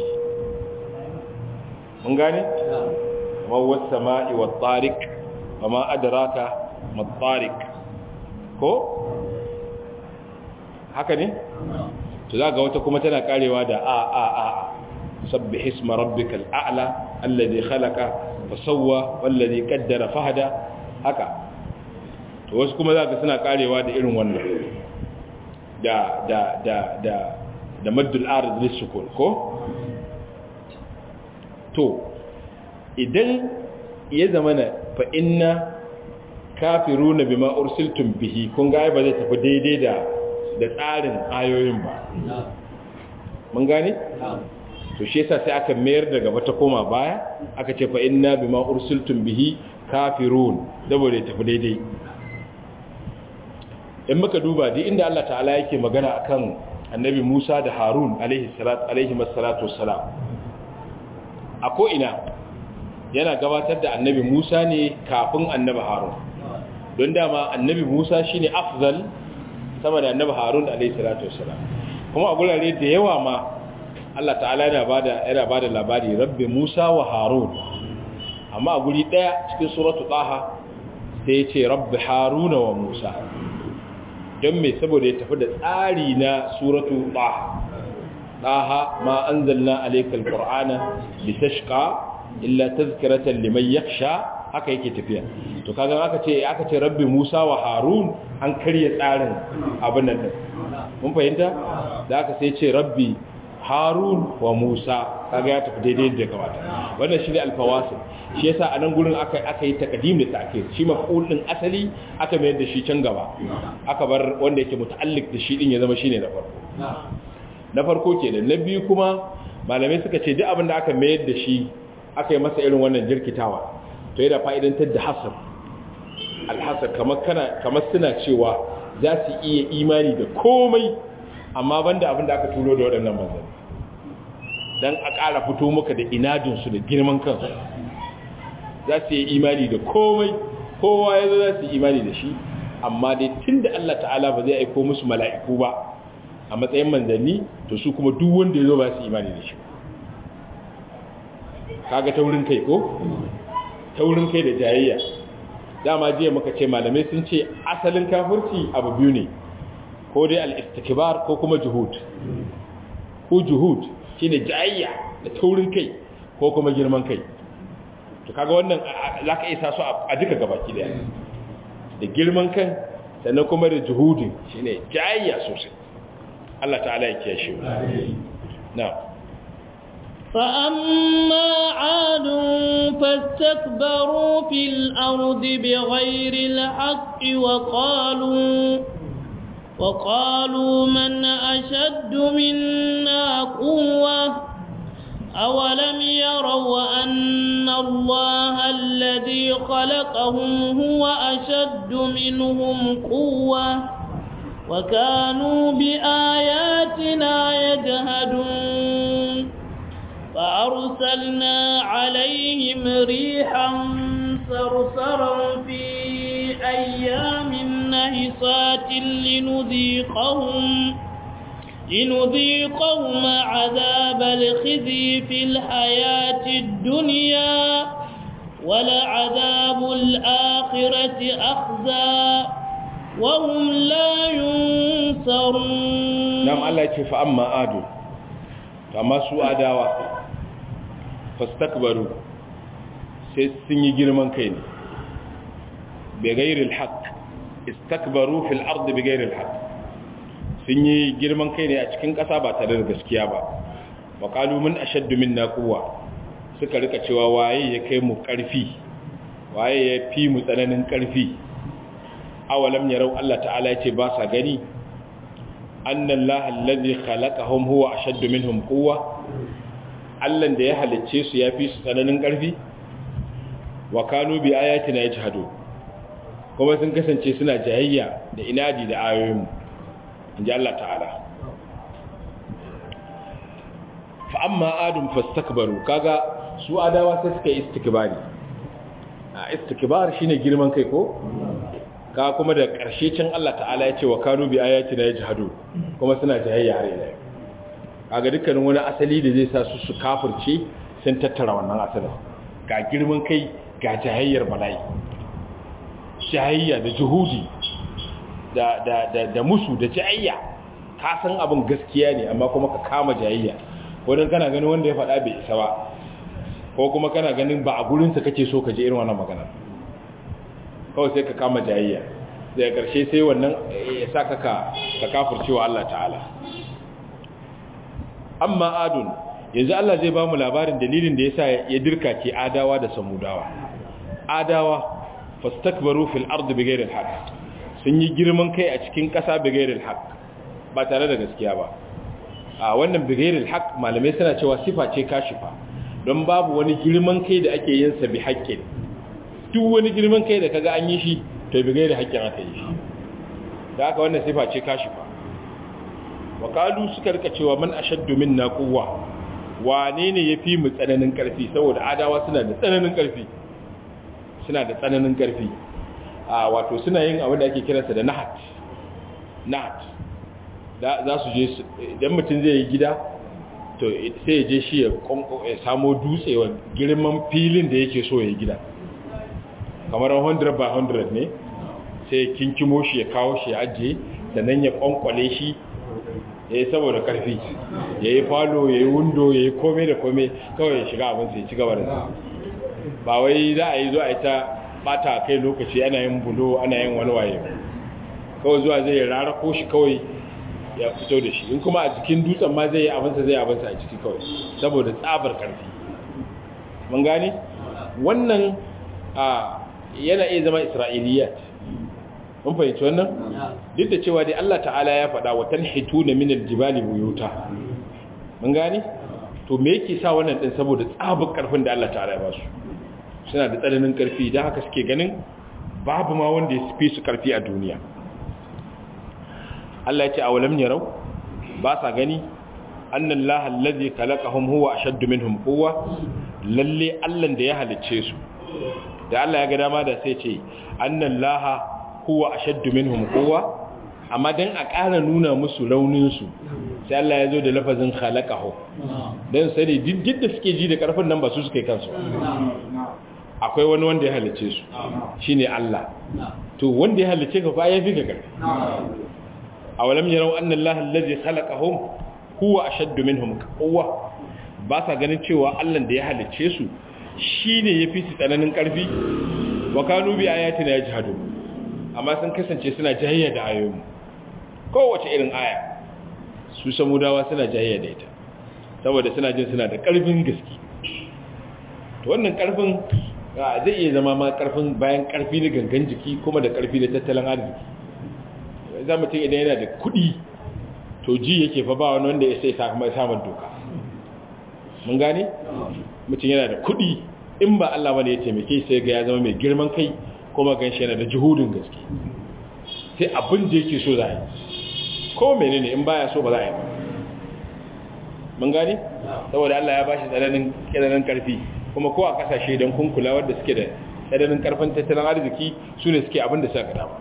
mun gane kuma was sama'i wat tariq wama adraka mat tariq ko haka ne to za ga wata kuma tana karewa da a a a sabbih isma rabbikal a'la alladhi khalaqa fasawwa wallazi qaddara fahada haka to wasu kuma za ga suna karewa da irin wannan da da da da da maddul arid lisukun ko to idan ya zamana fa inna kafiruna bima ursiltum bihi kun ga ba zai tafi daidai da da tsarin ayoyin ba mun gane to shi yasa sai aka mayar da gaba ta koma baya aka ce fa inna bima ursiltum bihi kafirun saboda tafi daidai in muka duba duk inda Allah ta'ala yake magana akan annabi Musa da Harun alaihi salatu alaihi wassalatu wassalam a ko ina yana gabatar da annabi Musa ne kafin annabi Harun don dama annabi Musa shine afzal sama da annabi Harun alaihi salatu wassalam kuma a gurare da yawa ma Allah ta'ala yana bada yana bada labari rabbi Musa wa Harun amma a guri daya cikin suratu Taha sai ya ce rabbi Haruna wa Musa don me saboda ya tafi da tsari na suratu Taha Taha ma anzalna alaykal qur'ana litashqa illa tazkiratan liman yakhsha haka yake tafiya to kaga aka ce aka ce rabbi Musa wa Harun an karya tsarin abin nan din mun fahimta da aka sai ce rabbi Harun wa Musa kaga ya tafi daidai da kamata wannan shine alfawasil shi yasa a nan gurin aka aka yi taqdim da ta'khir shi maf'ul din asali aka mayar da shi can gaba aka bar wanda yake muta'alliq da shi din ya zama shine na farko na farko kenan na biyu kuma malamai suka ce duk abin da aka mayar da shi aka yi masa irin wannan jirkitawa to yana fa'idantar da hasar alhasar kamar kana kamar suna cewa za su iya imani da komai amma banda abin da aka turo da waɗannan manzanni don a ƙara fito maka da inadinsu da girman kansu za su yi imani da komai kowa ya zo za su yi imani da shi amma dai tun da Allah ta'ala ba zai aiko musu mala'iku ba a matsayin manzanni to su kuma duk wanda ya zo ba su imani da shi kaga taurin kai ko taurin kai da jayayya dama jiya muka ce malamai sun ce asalin kafirci abu biyu ne ko dai al-istikbar ko kuma juhud ko juhud shine jayayya da taurin kai ko kuma girman kai to kaga wannan zaka isa su a duka gabaki daya da girman kan sannan kuma da juhudin shine jayayya sosai Allah ta'ala ya kiyashe mu na'am فأما عاد فاستكبروا في الأرض بغير الحق وقالوا وقالوا من أشد منا قوة أولم يروا أن الله الذي خلقهم هو أشد منهم قوة وكانوا بآياتنا يجهدون فأرسلنا عليهم ريحا صرصرا في أيام نهصات لنذيقهم لنذيقهم عذاب الخزي في الحياة الدنيا ولعذاب الآخرة أخزى وهم لا ينصرون نعم الله يتفى أما آدو فما سوء داوة فاستكبروا سيسني جرمان كين بغير الحق استكبروا في الأرض بغير الحق sun yi girman kai ne a cikin ƙasa ba tare da gaskiya ba wa qalu min ashaddu minna quwwa suka rika cewa waye ya kai mu ƙarfi waye ya fi mu tsananin ƙarfi awalam yarau Allah ta'ala yace ba sa gani annallaha allazi khalaqahum huwa ashaddu minhum quwwa Allah da ya halicce su ya fi su tsananin ƙarfi wa kanu bi ayatina yajhadu kuma sun kasance suna jayayya da inadi da ayoyinmu inji Allah ta'ala fa amma adum fastakbaru kaga su adawa sai suka yi istikbari a istikbar shine girman kai ko ka kuma da ƙarshe can Allah ta'ala ya ce wa kanu bi ayatina yajhadu kuma suna jayayya har ila kaga dukkanin wani asali da zai sa su su kafirce sun tattara wannan asalin ga girman kai ga jayayyar bala'i jayayya da juhudi da da da da musu da jayayya ka san abin gaskiya ne amma kuma ka kama jayayya wadan kana ganin wanda ya faɗa bai isa ba ko kuma kana ganin ba a gurinsa kake so ka je irin wannan magana kawai sai ka kama jayayya daga ƙarshe sai wannan ya sa ka ka kafurcewa Allah ta'ala amma adun yanzu Allah zai ba mu labarin dalilin da yasa ya dirka ke adawa da samudawa adawa fastakbaru fil ardi bighairi alhaq sun yi girman kai a cikin ƙasa bighairi alhaq ba tare da gaskiya ba a wannan bighairi alhaq malamai suna cewa sifa ce kashifa don babu wani girman kai da ake yin sa bi haƙƙin duk wani girman kai da kaga an yi shi to bi gairi haƙƙin aka yi shi da aka wannan sifa ce kashifa wa qalu suka rika cewa man ashaddu minna quwwa wane ne yafi mu tsananin ƙarfi saboda adawa suna da tsananin ƙarfi suna da tsananin ƙarfi a wato suna yin abin da ake kiransa da nahat nahat za su je idan mutum zai yi gida to sai ya je shi ya samo dutse wa girman filin da yake so ya yi gida kamar 100 by 100 ne sai ya kinkimo shi ya kawo shi ya ajiye sannan ya kwankwale shi ya yi saboda karfi ya yi falo ya yi windo ya yi kome da kome kawai ya shiga abin sai ci gaba da ba wai za a yi zo a yi ta bata kai lokaci ana yin bulo ana yin wani waye kawai zuwa zai rara ko shi kawai ya fito da shi in kuma a cikin dutsen ma zai yi abinsa zai abinsa a ciki kawai saboda tsabar karfi mun gane wannan a yana iya zama isra'iliyat mun fahimci wannan duk da cewa dai Allah ta'ala ya faɗa wa tanhituna min aljibali buyuta mun gane to me yake sa wannan din saboda tsabar karfin da Allah ta'ala ya ba su suna da tsananin karfi dan haka suke ganin babu ma wanda ya fi su karfi a duniya Allah ya ce awalam yarau ba sa gani annan laha allazi khalaqahum huwa ashaddu minhum quwwa lalle Allah da ya halicce su da Allah ya ga dama da sai ce annan laha huwa ashaddu minhum quwwa amma dan a ƙara nuna musu raunin su sai Allah ya zo da lafazin khalaqahu dan sani duk da suke ji da karfin nan ba su suke kansu akwai wani wanda ya halicce su shine Allah to wanda ya halicce ka fa ya fi ka karfi awalam yarau anna Allah allazi khalaqahum huwa ashaddu minhum quwwa ba sa ganin cewa Allah da ya halicce su shine yafi su tsananin karfi wa kanu bi ayatina yajhadu amma sun kasance suna jahiyya da ayoyin kowace irin aya su samudawa suna jahiyya da ita saboda suna jin suna da ƙarfin gaske to wannan ƙarfin zai iya zama ma ƙarfin bayan ƙarfi na gangan jiki kuma da ƙarfi na tattalin arziki za mutum idan yana da kuɗi to ji yake fa ba wani wanda ya sai samun doka mun gane mutum yana da kuɗi in ba Allah bane ya taimake sai ga ya zama mai girman kai kuma gan shi yana da juhudin gaske sai abin da yake so za a yi ko menene in baya so ba za a yi ba mun gane saboda Allah ya bashi tsananin tsananin karfi kuma ko a kasashe don kun kula wanda suke da tsananin karfin tattalin arziki su ne suke abin da suka dama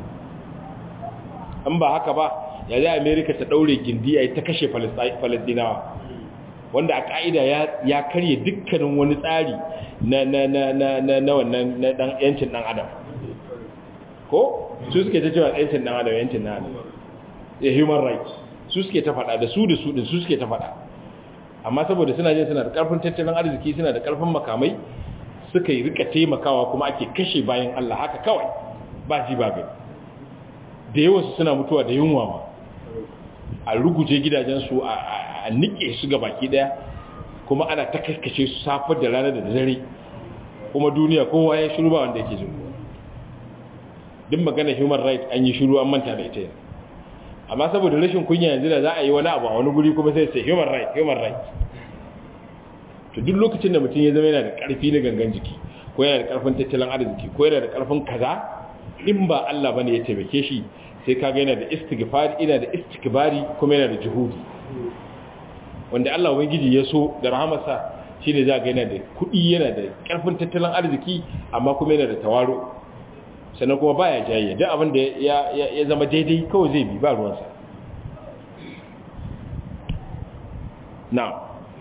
an ba haka ba ya zai amerika ta daure gindi a ta kashe falastinawa wanda a ka'ida ya karye dukkanin wani tsari na wannan na dan yancin dan adam ko su suke ta cewa yancin dan adam yancin dan adam ya human rights su suke ta fada da su da su din su suke ta fada amma saboda suna jin suna da karfin tattalin arziki suna da karfin makamai suka yi rika taimakawa kuma ake kashe bayan Allah haka kawai ba ji ba gani da yawansu suna mutuwa da yunwa ma a ruguje gidajensu a nike su ga baki daya kuma ana ta kaskace su safar da ranar da dare kuma duniya kowa ya shiru ba wanda yake jin duk magana human rights an yi shiru an manta da ita amma saboda rashin kunya yanzu da za a yi wani abu a wani guri kuma sai sai human rights human rights to duk lokacin da mutum ya zama yana da karfi na gangan jiki ko yana da karfin tattalin arziki ko yana da karfin kaza in ba Allah bane ya taimake shi sai kaga yana da istighfar ina da istikbari kuma yana da juhudi wanda Allah ubangiji ya so da rahamarsa shine za ga yana da kuɗi yana da karfin tattalin arziki amma kuma yana da tawaru sannan kuma baya jayayya duk abin da ya ya zama daidai kawai zai bi ba ruwansa na'am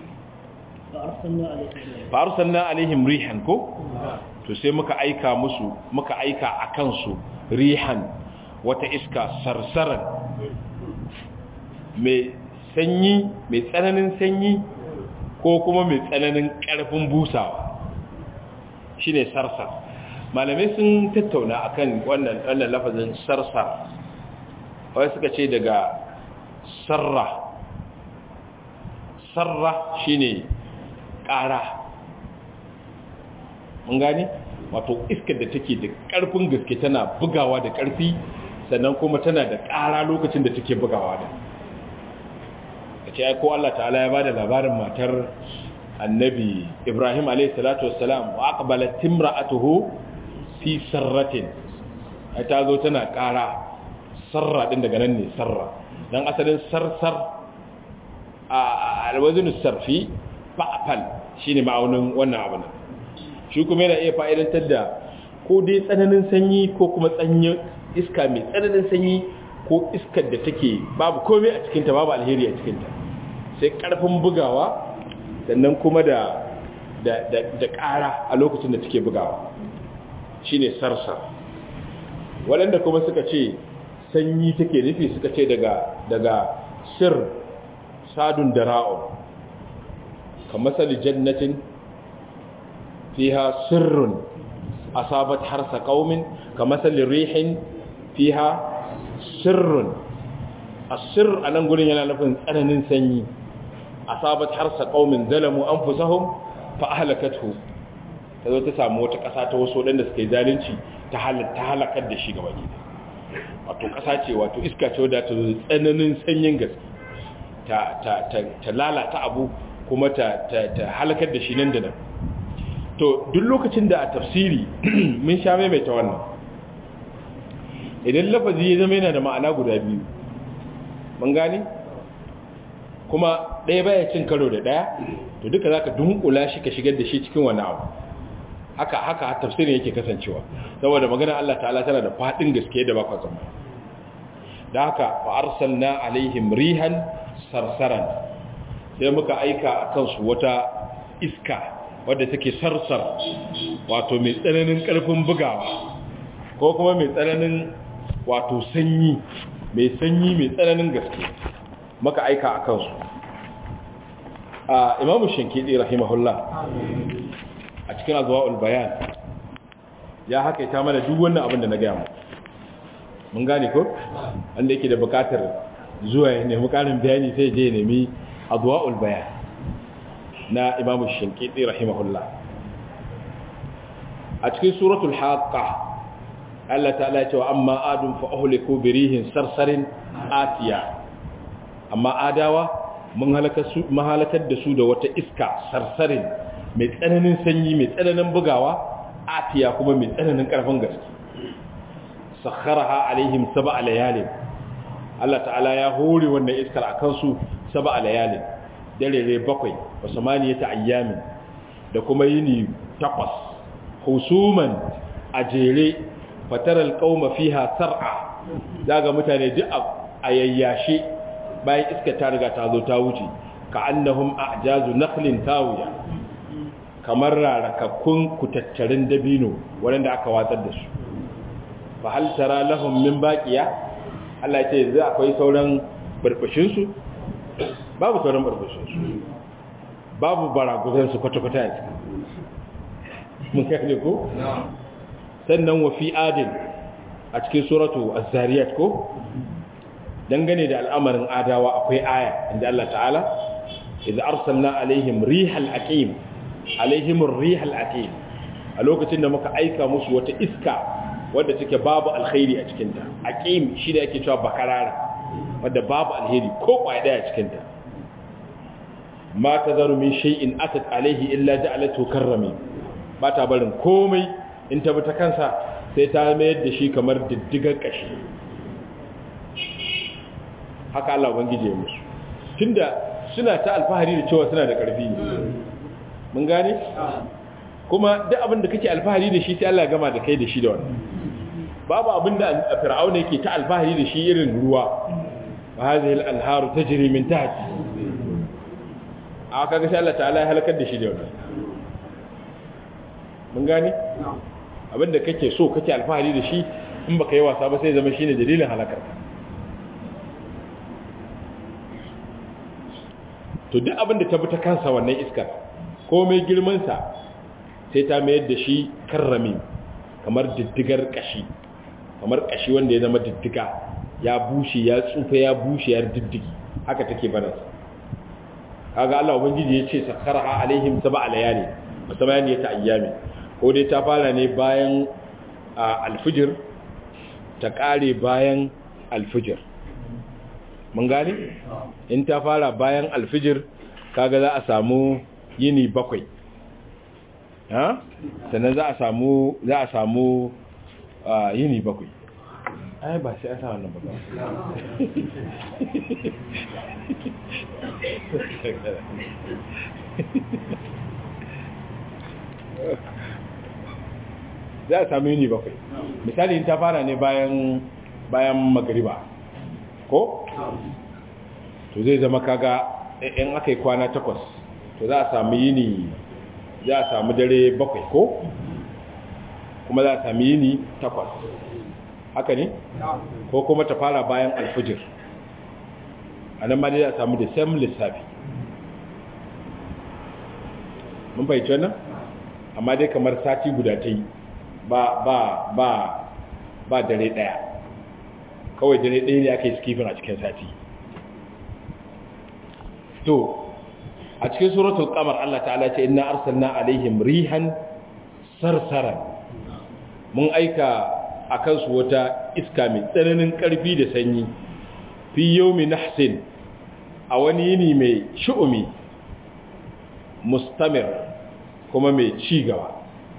fa arsalna alaihim rihan ko to sai muka aika musu muka aika a kansu rihan wata iska sarsaran mai sanyi mai tsananin sanyi ko kuma mai tsananin ƙarfin busawa shine sarsar malamai sun tattauna akan wannan wannan lafazin sarsar wai suka ce daga sarra sarra shine ƙara mun gani wato iskar da take da ƙarfin gaske tana bugawa da ƙarfi sannan kuma tana da ƙara lokacin da take bugawa da kace ai ko Allah ta'ala ya bada labarin matar annabi Ibrahim alayhi salatu wassalam wa aqbalat timra'atuhu fi sarratin ai ta zo tana ƙara sarra din daga nan ne sarra dan asalin sarsar a alwazin sarfi fa'fal shine ma'aunin wannan abu ne shi kuma yana iya fa'idantar da ko dai tsananin sanyi ko kuma tsanyin iska mai tsananin sanyi ko iskar da take babu komai a cikinta babu alheri a cikinta sai karfin bugawa sannan kuma da da da ƙara a lokacin da take bugawa shine sarsar waɗanda kuma suka ce sanyi take nufi suka ce daga daga sir sadun dara'un kamar sali jannatin fiha sirrun asabat harsa qaumin kamathal rihin fiha sirrun asir anan gurin yana nufin tsananin sanyi asabat harsa qaumin zalamu anfusahum fa ahlakathu tazo ta samu wata kasa ta wasu wadanda suke zalunci ta halatta halakar da shi gaba gida wato kasa ce wato iska ce wadda ta zo tsananin sanyin gaske ta ta ta lalata abu kuma ta ta halakar da shi nan da nan to duk lokacin da a tafsiri mun sha maimaita wannan idan lafazi ya zama yana da ma'ana guda biyu mun gane kuma ɗaya baya cin karo da ɗaya to duka za ka dunkula shi ka shigar da shi cikin wani abu haka haka tafsirin yake kasancewa saboda magana Allah ta'ala tana da faɗin gaske da bakwa zama da haka fa arsalna alaihim rihan sarsaran sai muka aika a kansu wata iska wadda take sarsar wato mai tsananin ƙarfin bugawa ko kuma mai tsananin wato sanyi mai sanyi mai tsananin gaske maka aika a kansu a imamu shankidi rahimahullah a cikin azuwa'ul bayan ya haka ta mana duk wannan abin da na gaya mu mun gane ko wanda yake da bukatar zuwa ya nemi karin bayani sai je nemi azuwa'ul bayan na imamu shinkiti rahimahullah a cikin suratul haqqa Allah ta'ala ya ce wa amma adun fa ahliku birihin sarsarin atiya amma adawa mun halakar su mahalakar da su da wata iska sarsarin mai tsananin sanyi mai tsananin bugawa atiya kuma mai tsananin karfin gaske sakharaha alaihim sab'a layalin Allah ta'ala ya hore wannan iskar akan su sab'a layalin dare bakwai wa samaniyata ayyamin da kuma yini takwas husuman a jere fataral qauma fiha sar'a daga mutane duk a yayyashe bayan iska ta riga ta zo ta wuce ka annahum a'jazu nakhlin tawiya kamar rarakakkun kutattarin dabino wanda aka watsar da su fa hal tara lahum min baqiya Allah ya ce zai akwai sauran burbushin su babu sauran burbushin su babu baraguzan su kwata-kwata ya cika mun kai ko sannan wa fi adin a cikin suratu az-zariyat ko dangane da al'amarin adawa akwai aya inda Allah ta'ala idza arsalna alaihim rihal aqim alaihim rihal aqim a lokacin da muka aika musu wata iska wadda take babu alkhairi a cikin ta aqim shi da yake cewa bakarara wadda babu alheri ko kwaya daya cikin ta ma tazaru min shay'in atat alaihi illa ja'alatu karrami ba ta barin komai in ta bi ta kansa sai ta mayar da shi kamar diddigar kashi haka Allah ubangije ya musu tunda suna ta alfahari da cewa suna da ƙarfi ne mun gane kuma duk abin da kake alfahari da shi sai Allah gama da kai da shi da wannan babu abin da fir'auna yake ta alfahari da shi irin ruwa wa hadhihi al-anharu tajri min tahti a kaga sai Allah ta'ala ya halakar da shi da wannan mun gane abin da kake so kake alfahari da shi in baka yi wasa ba sai zama shine dalilin halakar ka to duk abin da ta bi ta kansa wannan iskar komai girmansa sai ta mayar da shi karrami kamar diddigar kashi kamar kashi wanda ya zama diddiga ya bushe ya tsufa ya bushe ya diddigi haka take banansa kaga Allah ubangiji ya ce sakharaha alaihim sab'a layali wa samaniyata ayyami ko dai ta fara ne bayan alfijir ta kare bayan alfijir mun gani in ta fara bayan alfijir kaga za a samu yini bakwai ha sannan za a samu za a samu yini bakwai ai ba sai an sa wannan bakwai za a samu yini bakwai misali in ta fara ne bayan bayan magariba ko to zai zama kaga in aka yi kwana takwas to za a samu yini za a samu dare bakwai ko kuma za a samu yini takwas haka ne ko kuma ta fara bayan alfijir a nan ma dai za a samu da sam lissafi mun fahimci wannan amma dai kamar sati guda ta yi ba ba ba ba dare daya kawai dare ɗaya ne aka yi skifin a cikin sati to a cikin suratul qamar Allah ta'ala ce inna arsalna alaihim rihan sarsaran mun aika akan su wata iska mai tsananin karfi da sanyi fi yawmi nahsin a wani yini mai shu'umi mustamir kuma mai ci gaba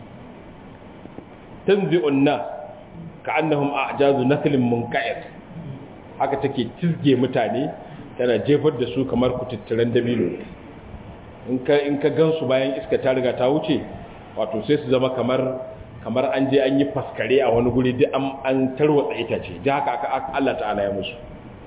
tanzi'un nas ka'annahum a'jazu naklin munqa'ir haka take tizge mutane tana jefar da su kamar kututturen dabino in ka in ka gansu bayan iska ta riga ta wuce wato sai su zama kamar kamar an je an yi faskare a wani guri duk an an tarwatsa itace da haka aka Allah ta'ala ya musu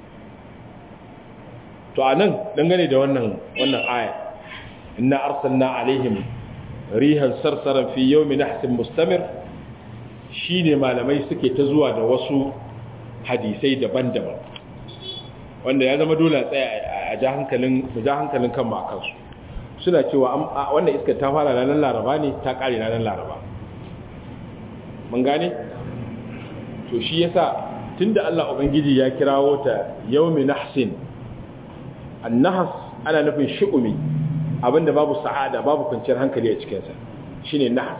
to anan dangane da wannan wannan aya inna arsalna alaihim rihan sarsaran fi yawmin nahsin mustamir shine malamai suke ta zuwa da wasu hadisai daban-daban wanda ya zama dole tsaya a ja hankalin ja hankalin kan makansu suna cewa wannan iska ta fara ranar laraba ne ta kare ranar laraba mun gane to shi yasa tunda Allah ubangiji ya kirawo ta yawmi nahsin annahas ana nufin shu'umi abinda babu sa'ada babu kwanciyar hankali a cikinsa shine nahas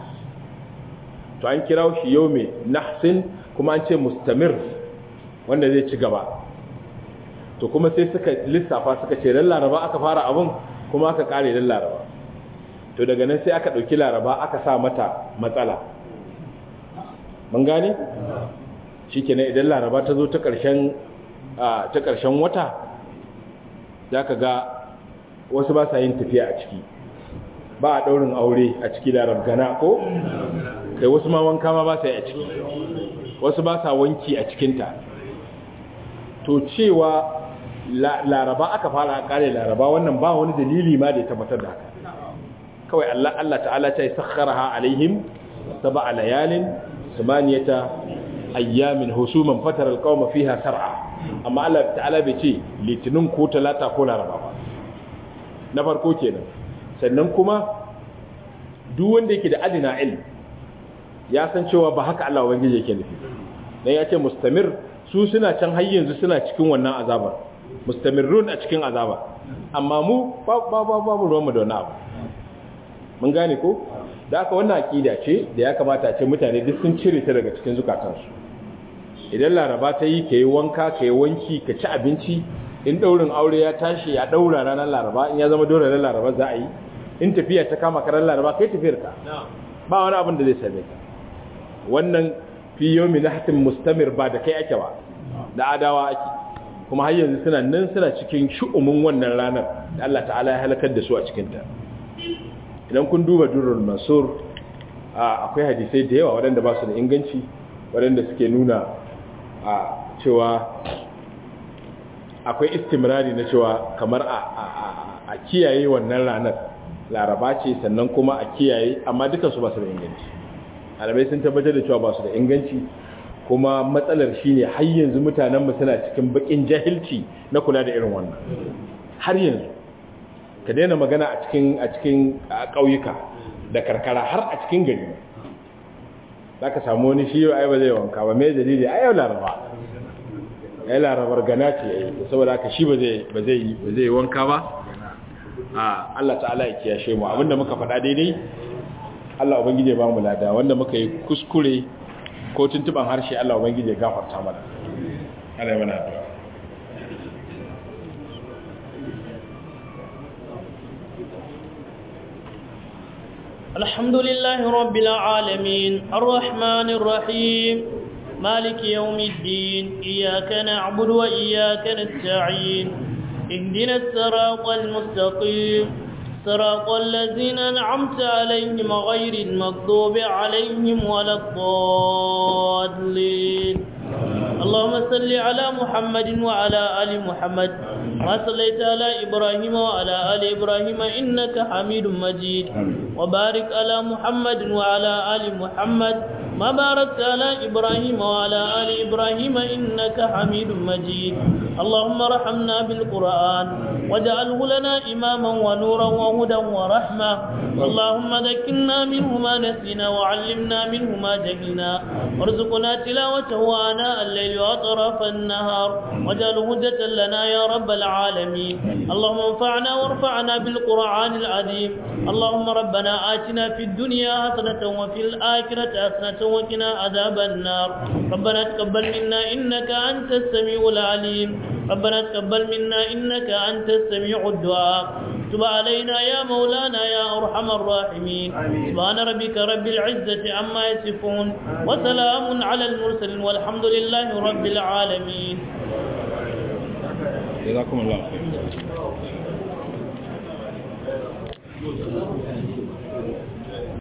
to an kira shi yau mai nahsin kuma an ce mustamir wanda zai ci gaba to kuma sai suka lissafa suka ce dan laraba aka fara abin kuma aka kare dan laraba to daga nan sai aka ɗauki laraba aka sa mata matsala mun gane shi kenan idan laraba ta zo ta ƙarshen wata za ka ga wasu ba sa yin tafiya a ciki ba a ɗaurin aure a ciki larabgana ko kai wasu ma wanka ma ba sa yi a ciki wasu ba sa wanki a cikinta to cewa laraba aka fara a ƙare laraba wannan ba wani dalili ma da ya tabbatar da haka kawai Allah Allah ta'ala ta yi sakharaha alaihim sab'a layalin samaniyata ayyamin husuman fatar alqawma fiha sar'a amma Allah ta'ala bai ce litinin ko talata ko laraba ba na farko kenan sannan kuma duk wanda yake da adina ilm ya san cewa ba haka Allah ubangiji yake nufi dan ya ce mustamir su suna can har yanzu suna cikin wannan azabar mustamirrun a cikin azaba amma mu babu ruwanmu da wani abu mun gane ko da aka wannan akida ce da ya kamata ce mutane duk sun cire ta daga cikin zukatansu idan laraba ta yi ka yi wanka ka yi wanki ka ci abinci in daurin aure ya tashi ya daura ranar laraba in ya zama dole ranar laraba za a yi in tafiya ta kama karar laraba kai tafiyar ka ba wani abin da zai same ka wannan fi yomi na hatin mustamir ba da kai ake ba da adawa ake kuma har yanzu suna nan suna cikin shu'umin wannan ranar da Allah ta'ala ya halakar da su a cikinta idan kun duba durrul mansur akwai hadisai da yawa waɗanda ba su da inganci waɗanda suke nuna a cewa akwai istimrari na cewa kamar a kiyaye wannan ranar laraba ce sannan kuma a kiyaye amma dukansu ba su da inganci alamai sun tabbatar da cewa ba su da inganci kuma matsalar shine har yanzu mutanenmu suna cikin bakin jahilci na kula da irin wannan har yanzu ka daina magana a cikin a cikin ƙauyuka da karkara har a cikin gari za ka samu wani shi yau ai ba zai wanka ba mai dalili ai yau laraba ai larabar gana ce yayi saboda haka shi ba zai ba zai ba zai wanka ba a Allah ta'ala ya kiyashe mu abinda muka faɗa daidai Allah ubangije ba mu lada wanda muka yi kuskure ko tuntuban harshe Allah ubangije ya gafarta mana Allah ya mana addu'a الحمد لله رب العالمين الرحمن الرحيم مالك يوم الدين إياك نعبد وإياك نستعين اهدنا الصراط المستقيم صراط الذين أنعمت عليهم غير المغضوب عليهم ولا الضالين اللهم صل على محمد وعلى آل محمد ما صليت على إبراهيم وعلى آل إبراهيم إنك حميد مجيد وبارك على محمد وعلى آل محمد ما باركت على إبراهيم وعلى آل إبراهيم إنك حميد مجيد اللهم رحمنا بالقرآن واجعله لنا إماما ونورا وهدى ورحمة اللهم ذكرنا منه ما نسينا وعلمنا منه ما جهلنا وارزقنا تلاوته آناء الليل وأطراف النهار واجعله هدة لنا يا رب العالمين اللهم انفعنا وارفعنا بالقرآن العظيم اللهم ربنا آتنا في الدنيا حسنة وفي الآخرة حسنة وقنا عذاب النار ربنا تقبل منا إنك أنت السميع العليم ربنا تقبل منا إنك أنت السميع الدعاء تب علينا يا مولانا يا أرحم الراحمين سبحان ربك رب العزة عما يصفون وسلام على المرسلين والحمد لله رب العالمين جزاكم الله خير